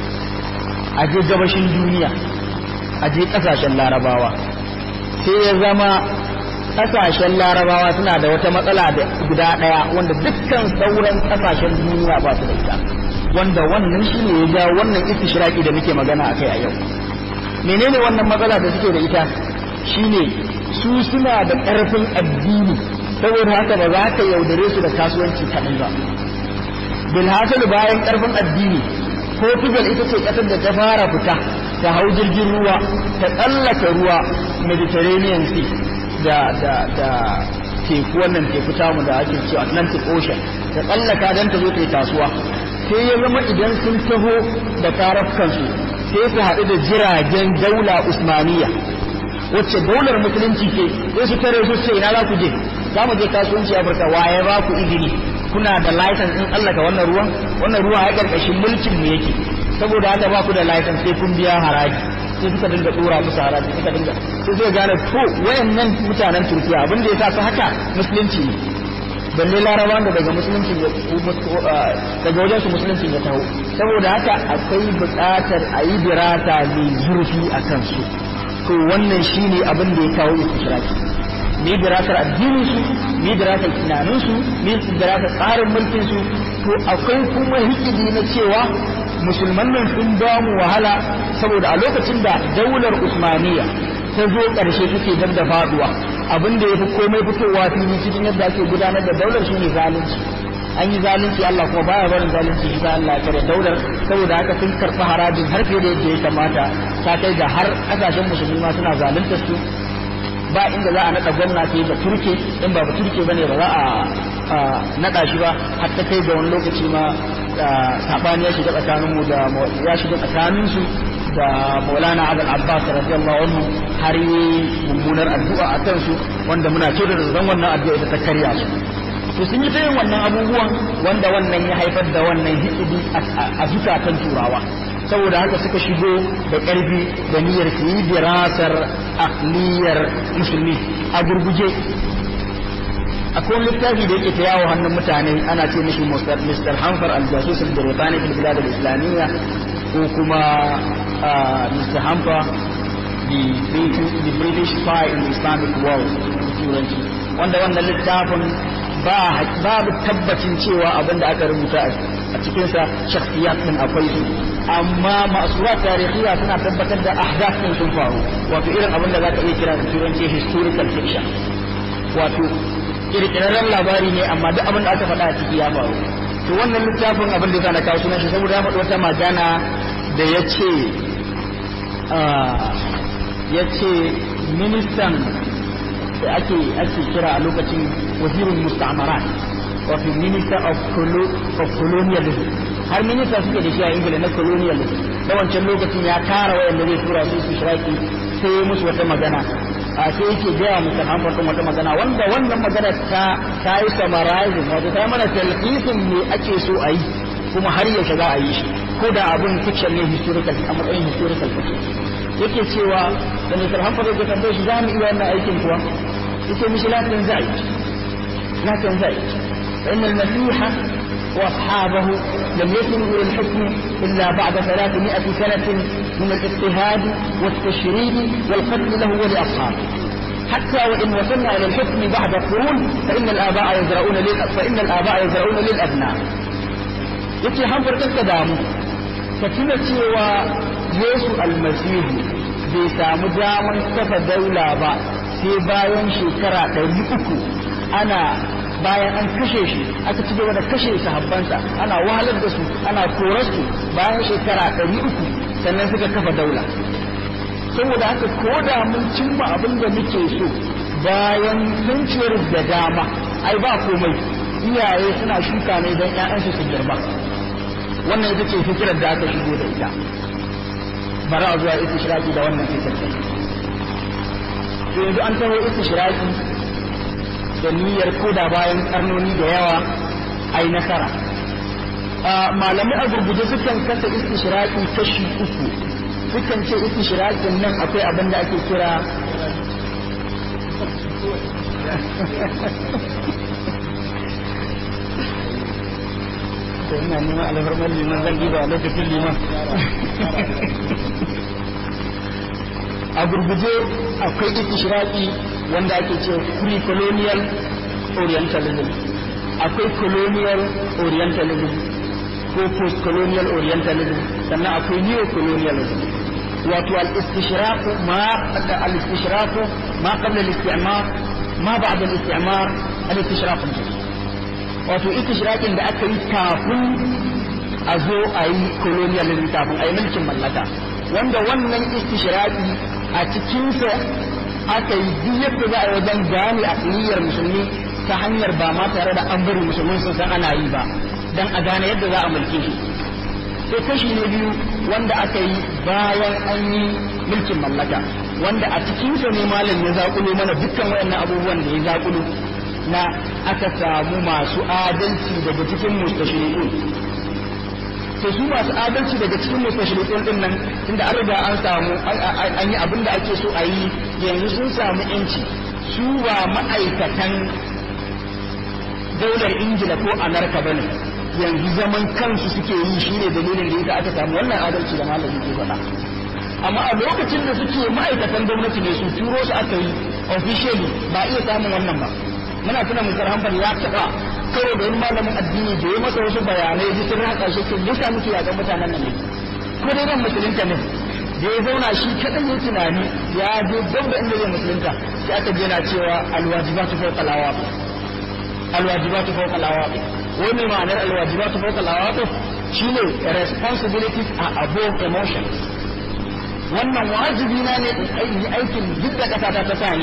a je gabashin duniya a je kasashen larabawa sai ya zama kasashen larabawa suna da wata matsala da guda ɗaya wanda dukkan sauran kasashen duniya ba su da ita wanda wannan shi ne ya jawo wannan istishraki da muke magana a kai a yau menene wannan matsala da suke da ita shine su suna da ƙarfin addini saboda haka ba za ka yaudare su da kasuwanci kaɗai ba bilhassal bayan ƙarfin addini portugal ita ce ƙasar da ta fara fita ta hau jirgin ruwa ta tsallaka ruwa mediterranean sea da da da teku wannan teku tamu da ake cewa atlantic ocean ta tsallaka don ta zo ta yi kasuwa sai ya zama idan sun taho da karafkansu sai su haɗu da jiragen daula usmaniya wacce daular musulunci ce sai su tare su ce ina za ku je za mu je kasuwanci afirka waye ba ku izini kuna da license in tsallaka wannan ruwan wannan ruwa ya karkashin mulkin mu yake saboda haka ba ku da license sai kun biya haraji sai suka dinga dora musu haraji suka dinga sai zai gane to wayannan mutanen turkiya abin da ya sa su haka musulunci ne balle larabawa da daga musulunci daga wajen su musulunci ya taho saboda haka akwai buƙatar a yi dirasa mai zurfi a kansu to wannan shine abin da ya kawo istishraki mai dirasar addinin su mai dirasar tunanin su mai dirasar tsarin mulkin su to akwai kuma hikidi na cewa musulman nan sun ba mu wahala saboda a lokacin da daular usmaniya ta zo ƙarshe take dab da faduwa abin da ya fi komai fitowa fili cikin yadda ake gudanar da daular shine zalunci an yi zalunci Allah kuma baya barin zalunci shi Allah ya kare daular saboda haka sun karɓi harajin har fiye da yadda ya kamata ta kai ga har ƙasashen musulmi ma suna zalunta su ba inda za a naɗa gwamna sai ba turke in ba ba turke bane ba za a naɗa shi ba har ta kai ga wani lokaci ma saɓani ya shiga tsakaninmu da ya shiga tsakaninsu da maulana abul abbas radiyallahu anhu har yi mummunar addu'a a kansu wanda muna ce da zan wannan addu'a ita ta karya su to sun yi ta yin wannan abubuwan wanda wannan ya haifar da wannan hikidi a zukatan turawa saboda haka suka shigo da ƙarfi da niyyar su yi dirasar akliyar musulmi a gurguje akwai wani littafi da yake ta yawo hannun mutane ana ce mishi Mr. Hanfar al-Jasus al-Birtani fil bilad al-Islamiyya ko kuma Mr. Hanfar the British spy in the Islamic world turanci wanda wannan littafin ba babu tabbacin cewa abin da aka rubuta a cikinsa shakhsiyat din akwai su amma masurat tarihiya suna tabbatar da ahdath din sun faru wato irin abin da zaka iya kira da turanci historical fiction wato kirkirarren labari ne amma duk abin da aka faɗa a ciki ya faru to wannan littafin abin da zana kawo sunan shi saboda ya faɗi wata magana da ya ce ya ce ministan da ake ake kira a lokacin wazirin musta'amarat wato minister of, of colonialism har minista suke da shi a ingila na colonialism da wancan lokacin ya tara wayanda zai tura su su shiraki sai ya musu wata magana a sai yake gaya musu hamfarkin wata magana wanda wannan magana ta ta yi summarizing wato ta mana talqisin me ake so a yi kuma har yaushe za a yi shi ko da abun fiction ne historical a matsayin historical fiction yake cewa da Mr. Hamfar ya tambaye shi za mu iya wannan aikin kuwa yace mishi la tanza'i la tanza'i فإن المسيح وأصحابه لم يصلوا إلى الحكم إلا بعد ثلاثمائة سنة من الاضطهاد والتشريد والقتل له ولأصحابه حتى وإن وصلنا إلى الحكم بعد قرون فإن الآباء يزرعون لل... فإن الآباء يزرعون للأبناء يتي حنفر كالتدامو فتنا cewa Yesu almasihu bai samu daman kafa daula ba sai bayan shekara ɗari uku ana bayan an kashe shi aka ci gaba da kashe sahabbansa ana wahalar da su ana korar su bayan shekara ɗari uku sannan suka kafa daula saboda haka ko da mun cimma abin da muke so bayan centuries da dama ai ba komai iyaye suna shuka ne don ƴaƴansu su girma wannan ita ce fikirar da aka shigo da ita bara a zuwa istishraki da wannan fikirar to yanzu an taho istishraki da niyyar koda bayan karnoni da yawa ai nasara malamai a gurguje sukan kasa istishraki kashi uku sukan ce istishrakin nan akwai abin da ake kira ina neman alfarmar liman zan diba a lokacin liman a gurguje akwai istishraki wanda ake ce free colonial orientalism akwai colonial orientalism ko post colonial orientalism sannan akwai neo colonialism wato al-istishraq ma al-istishraq ma qabla al-istimar ma ba'da al-istimar al-istishraq wato istishraqin da aka yi kafin a zo a yi colonialism kafin a yi mulkin mallaka wanda wannan istishraqi a cikinsa aka yi duk yadda za a wajen gane a niyyar musulmi ta hanyar ba ma tare da an bari musulmin sun san ana yi ba don a gane yadda za a mulke shi sai kashi na biyu wanda aka yi bayan an yi mulkin mallaka wanda a cikinsa ne malam ya zaƙulo mana dukkan wayannan abubuwan da ya zaƙulo na aka samu masu adalci daga cikin mustashriqun to su masu adalci daga cikin mustashriqun din nan tunda an riga an samu an yi abin da ake so a yi yanzu sun samu yanci su ba ma'aikatan daular ingila ko amurka ba ne yanzu zaman kansu suke yi shine dalilin da yasa aka samu wannan adalci da malami ke faɗa amma a lokacin da suke ma'aikatan gwamnati ne su turo su aka yi officially ba iya samun wannan ba muna tuna musar hanbal ya taɓa karo da wani malamin addini da ya masa wasu bayanai ji sun haka shi ke lissa muke yaƙan mutanen nan ne ko dai nan musulunta ne da ya zauna shi kaɗan ya tunani ya je dab da inda zai musulunta sai aka je na cewa alwajibatu fawqa alawaqi alwajibatu fawqa alawaqi wani ma'anar alwajibatu fawqa alawaqi shine responsibilities are above emotions wannan wajibi na ne in aikin duk da kasa ta ta sani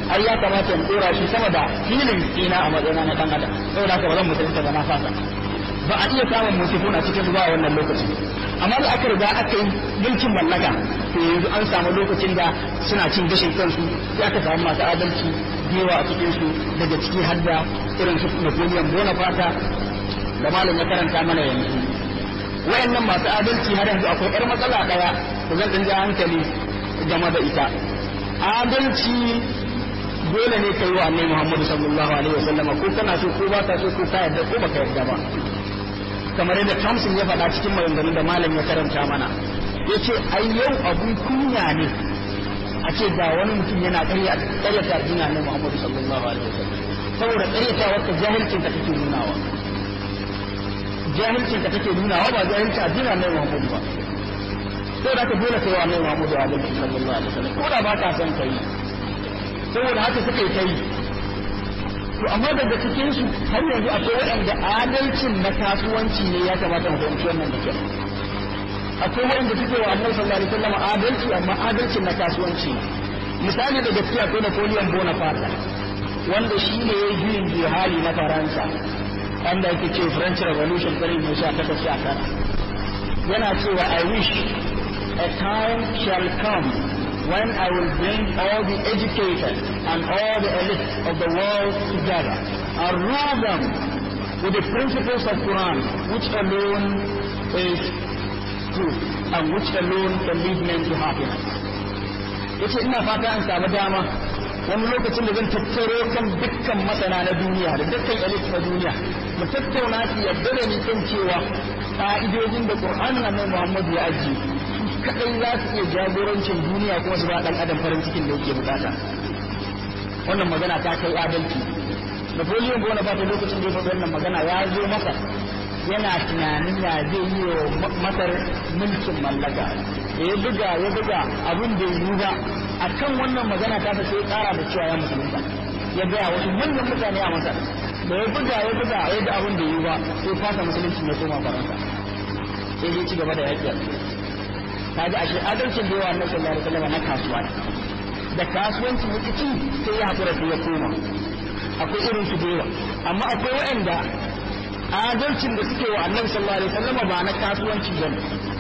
ai ya kamata in dora shi sama da filin ina a matsayina na dan adam saboda haka ba zan musulunta ba na fasa ba a iya samun musifuna cikin zuwa wannan lokacin amma da aka riga aka yi mulkin mallaka to yanzu an samu lokacin da suna cin gashin kansu sai aka samu masu adalci yawa a cikin su daga ciki har da irin su Napoleon Bonaparte da malam ya karanta mana yanzu wayannan masu adalci har yanzu akwai yar matsala daya da zan dinga hankali game da ita adalci dole ne kai wa annabi Muhammad sallallahu alaihi wasallam ko kana so ko ba ka so ko ka yarda ko baka yarda ba kamar yadda Thompson ya faɗa cikin maganganun da malam ya karanta mana yace ai yau abun kunya ne a ce ga wani mutum yana ƙarya ƙaryata addinin annabi Muhammad sallallahu alaihi wasallam saboda ƙaryatawar ka jahilcin ka take nunawa jahilcin ka take nunawa ba jahilcin addinin annabi Muhammad ba sai da ka dole kai wa annabi Muhammad sallallahu alaihi wasallam ko da ba ka san kai saboda haka suka yi kai to amma daga cikin su har yanzu akwai waɗanda adalcin na kasuwanci ne ya kamata mu fahimci wannan da kyau akwai waɗanda suke wa annabi sallallahu alaihi wasallam adalci amma adalcin na kasuwanci misali da gaskiya akwai Napoleon Bonaparte wanda shi ne ya yi hali na Faransa wanda yake ce French Revolution kare mai sha takwas sha tara yana cewa I wish a time shall come when I will bring all the educated and all the elite of the world together and rule them with the principles of Quran, which alone is truth and which alone can lead men to happiness. yace ina fata an samu dama wani lokacin da zan tattaro kan dukkan masana na duniya da dukkan elite na duniya mu tattauna su yadda da ni kan cewa ka'idojin da Qur'an na Muhammadu ya ajiye kadai za su iya jagorancin duniya kuma su ba dan adam farin cikin da yake bukata wannan magana ta kai adalci Napoleon Bonaparte lokacin da ya faɗi wannan magana ya zo masa yana tunanin ya zai yi wa masar mulkin mallaka da ya buga ya buga abin da yi ba a kan wannan magana ta sai ya kara da cewa ya musulunta ya gaya wasu manyan mutane a masar da ya buga ya buga ya ga abin da yi ba sai fasa musulunci ya koma faransa sai ya ci gaba da yaƙi kaji ashe adalcin da yawa na sallallahu alaihi wasallam na kasuwa da kasuwanci ya ci sai ya hakura sai ya koma akwai irin su da yawa amma akwai waɗanda adalcin da suke wa annabi sallallahu alaihi wasallam ba na kasuwanci bane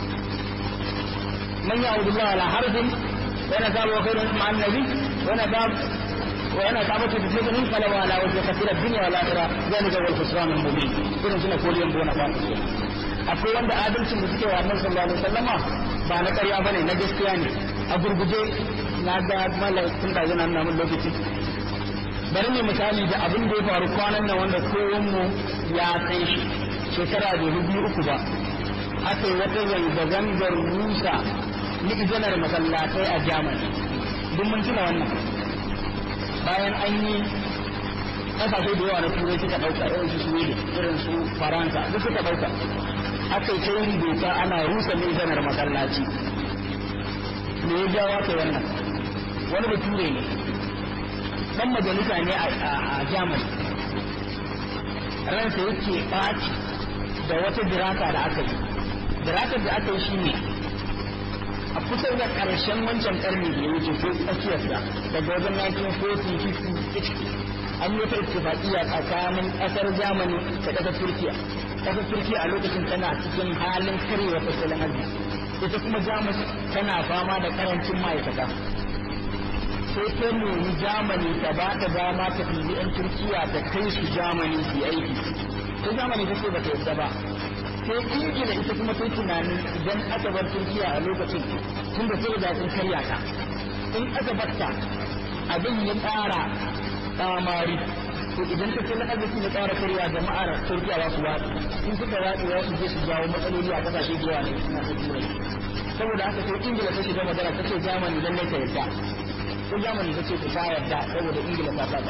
man ya'budu Allah ala harbin wa yana tabu khairun ma annabi wa yana tabu wa yana tabu fi fitnatin fala wa ala wajhi kathira dunya wal akhirah zalika wal khusran al mubin irin suna koliyan bona ba akwai wanda adalcin da suke wa annabi sallallahu alaihi wasallama ba na ƙarya bane na gaskiya ne a gurguje na ga malaikun da yana nuna mun lokaci bari ne misali da abin da ya faru kwanan nan wanda kowanmu ya san shi shekara da biyu uku ba aka yi wata zanga-zangar rusa ni'izanar masallatai a jamani duk mun tuna wannan bayan an yi ƙasashe da yawa na turai suka ɗauka irin su sweden irin su faransa duk suka ɗauka aka yi ta yin doka ana rusa ni'izanar masallaci me ya jawo ta wannan wani bature ne dan majalisa ne a Germany ransa yake ɓaci da wata dirasa da aka yi dirasar da aka yi shine a kusa da ƙarshen wancan ƙarni da ya wuce ko tsakiyarsa daga wajen 1940 an yi wata ittifaƙiyya tsakanin ƙasar Germany da ƙasar Turkiya ƙasar Turkiya a lokacin tana cikin halin karyewa tattalin arziki ita kuma Jamus tana fama da ƙarancin ma'aikata sai ta nemi jamani ta ba ta dama ta ɗibi 'yan turkiya ta kai su jamani su yi aiki sai jamani ta ce ba ta yadda ba sai ingila ita kuma sai tunanin idan aka bar turkiya a lokacin tun da sai da sun karya ta in aka batta abin ya ƙara tsamari to idan ta ce na arziki ya ƙara karya jama'ar turkiya za su watsi in suka watsi za su je su jawo matsaloli a ƙasashe da yawa ne suna ta turai saboda haka sai ingila ta shiga magana ta ce jamani lallai ta yadda ko zamani ta ce ta yarda saboda ingila ta saba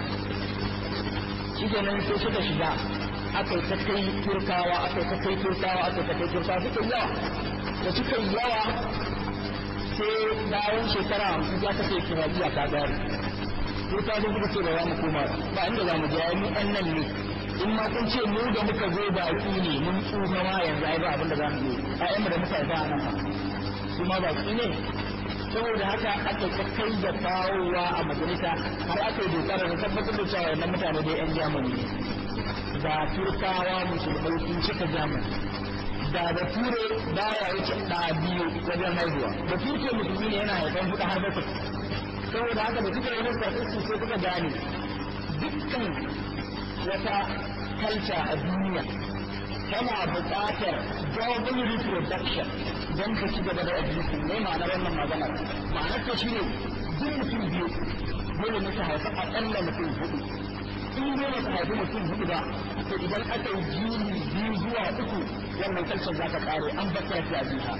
shi kenan sai suka shiga aka ta kai turkawa aka ta kai turkawa aka ta kai turkawa suka yi yawa da suka yi yawa sai bayan shekara hamsin ya kace kirabiya ta gari turkawa sun suka ce ba za mu koma ba inda za mu je mu ɗan nan ne in ma kun ce mu da muka zo baki ne mun tsufa ma yanzu ai ba abin da za mu yi ƴaƴanmu da muka haifa a nan ba su ma baki ne saboda haka aka ta kai da kawowa a majalisa har aka yi dokar da tabbatar da cewa wannan mutane da yan jamani da turkawa musulmai sun cika jamani da da ture baya wuce ɗa biyu wajen haihuwa da turke musulmi ne yana haifan huɗu har bakwai saboda haka da suka yi wani statistics sai suka gane dukkan wata culture a duniya tana buƙatar double reproduction don ka ci gaba da existing ne ma'anar wannan maganar ma'anar ta shi ne duk mutum biyu dole ne su haifi aƙalla mutum hudu in dole su haifi mutum hudu ba to idan aka yi jini biyu zuwa uku wannan culture za ta ƙare an bakar ta jiha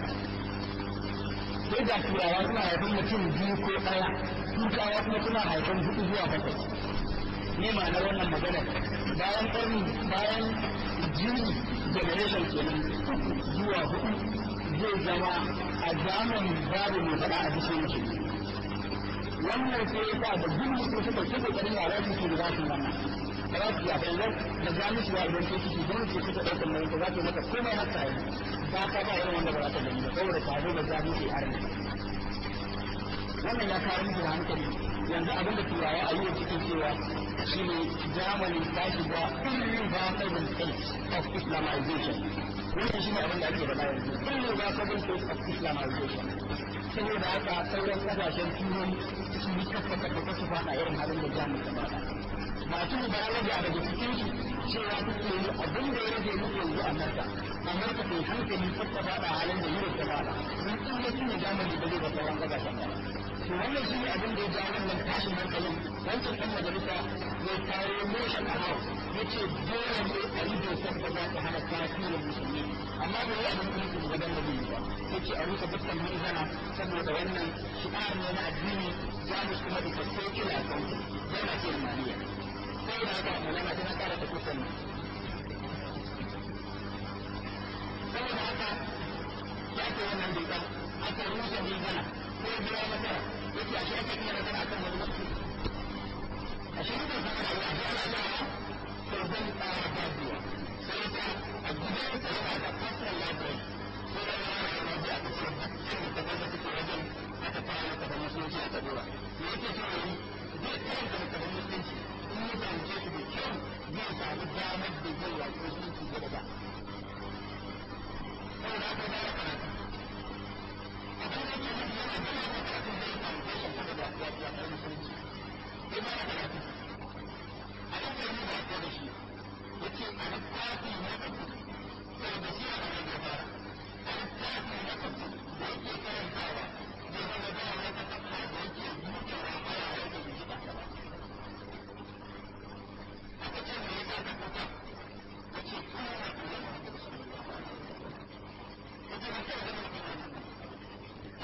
sai da turawa suna haifin mutum biyu ko ɗaya tukawa kuma suna haifin hudu zuwa bakwai ne ma'anar wannan magana bayan ƙarni bayan jini generation kenan uku zuwa hudu zai zama a zamani babu mai faɗa a bishe yake wannan sai ya sa da duk mutum suka ce kokarin yara su ke da za su wannan ba za su yi abin nan da jami'u wa idan ke ciki don su suka ɗaukar nauyin ta za ta maka komai haka yi ba ka ba irin wanda ba za ta gani ba saboda tare da jami'u ke arni wannan ya kawo musu da hankali yanzu abin da turawa a yi cikin cewa shi ne germany ta shiga irreversible state of islamization wannan shi ne abin da ake da yanzu irreversible state of islamization saboda haka sauran kasashen turai su yi kafa kafa su fada irin halin da jamus ta fada masu mubalaga daga cikin su cewa suke yi abin da ya rage muku yanzu a narka amurka bai hankali ta fada halin da europe ta fada sun tsaye su ne germany da zai ga sauran kasashen ba to wannan shi ne abin da ya ja wannan tashin hankalin wancan ɗan majalisa ya kawo motion a house ya ce dole ne a yi dokar da za ta hana tasirin musulmi amma bai yi abin da yake da gaban da ba ya ce a rusa dukkan mizana saboda wannan shi'ar ne na addini jamus kuma da secular country yana ce maliya sai da haka mulama tana kara ta kusan saboda haka ya ce wannan dokar aka rusa mizana ko biya mata yake a shi ake iya magana akan wani mutum a shi ne zama da wani ana da to zan tsara faduwa sai ta a gidan ta yana da fasar library ko da yana da rabi a kasar dukkan da wanda suke wajen aka fara maka da musulunci a kadura me yake so yi zai karanta maka da musulunci in ya fahimce su da kyau zai samu damar da zai yaƙi musulunci da daga saboda haka da ya karatu abin da ke nufi yana da yana da kafin zai foundation ta da ya ya ta musulunci sai ba da karatu a nan da da ko da shi yace a nan tafi na kafu sai da shi a nan da fara a nan tafi na kafu da yake karantawa da wanda da ya ta kafa da yake mutuwa a ya da shi ba ba aka ce me yasa ka kuka yace kuma na kuma da sallallahu alaihi wasallam yace ba ta da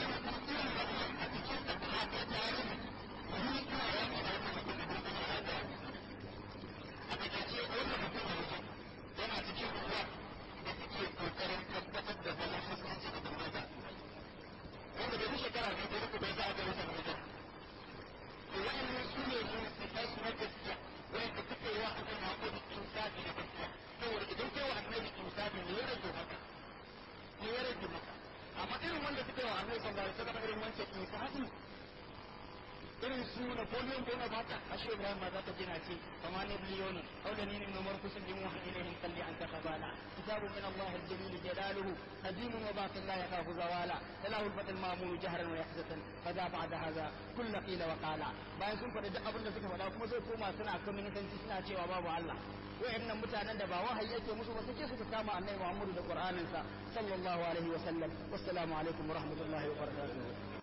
amma irin wanda suka yi wa annabi sallallahu alaihi wasallam irin wancan insani irin su Napoleon Bonaparte ashe Ibrahim ma zaka jina ce kama ne biliyonin aw da ninin numar kusan jimu ha ilahin kalli an takabala kitabu min Allah al-jamil jalaluhu qadim wa baqin la yakhafu zawala lahu al-fatal ma'mul jahran wa yahzatan fada ba'da hadha kullu qila wa qala bayan sun faɗi duk abin da suka faɗa kuma sai koma suna communicanci suna cewa babu Allah wayannan mutanen da ba wahayi yake musu ba suke suka kama annabi Muhammadu da Qur'aninsa sallallahu alaihi wa sallam wassalamu alaikum wa rahmatullahi wa barakatuh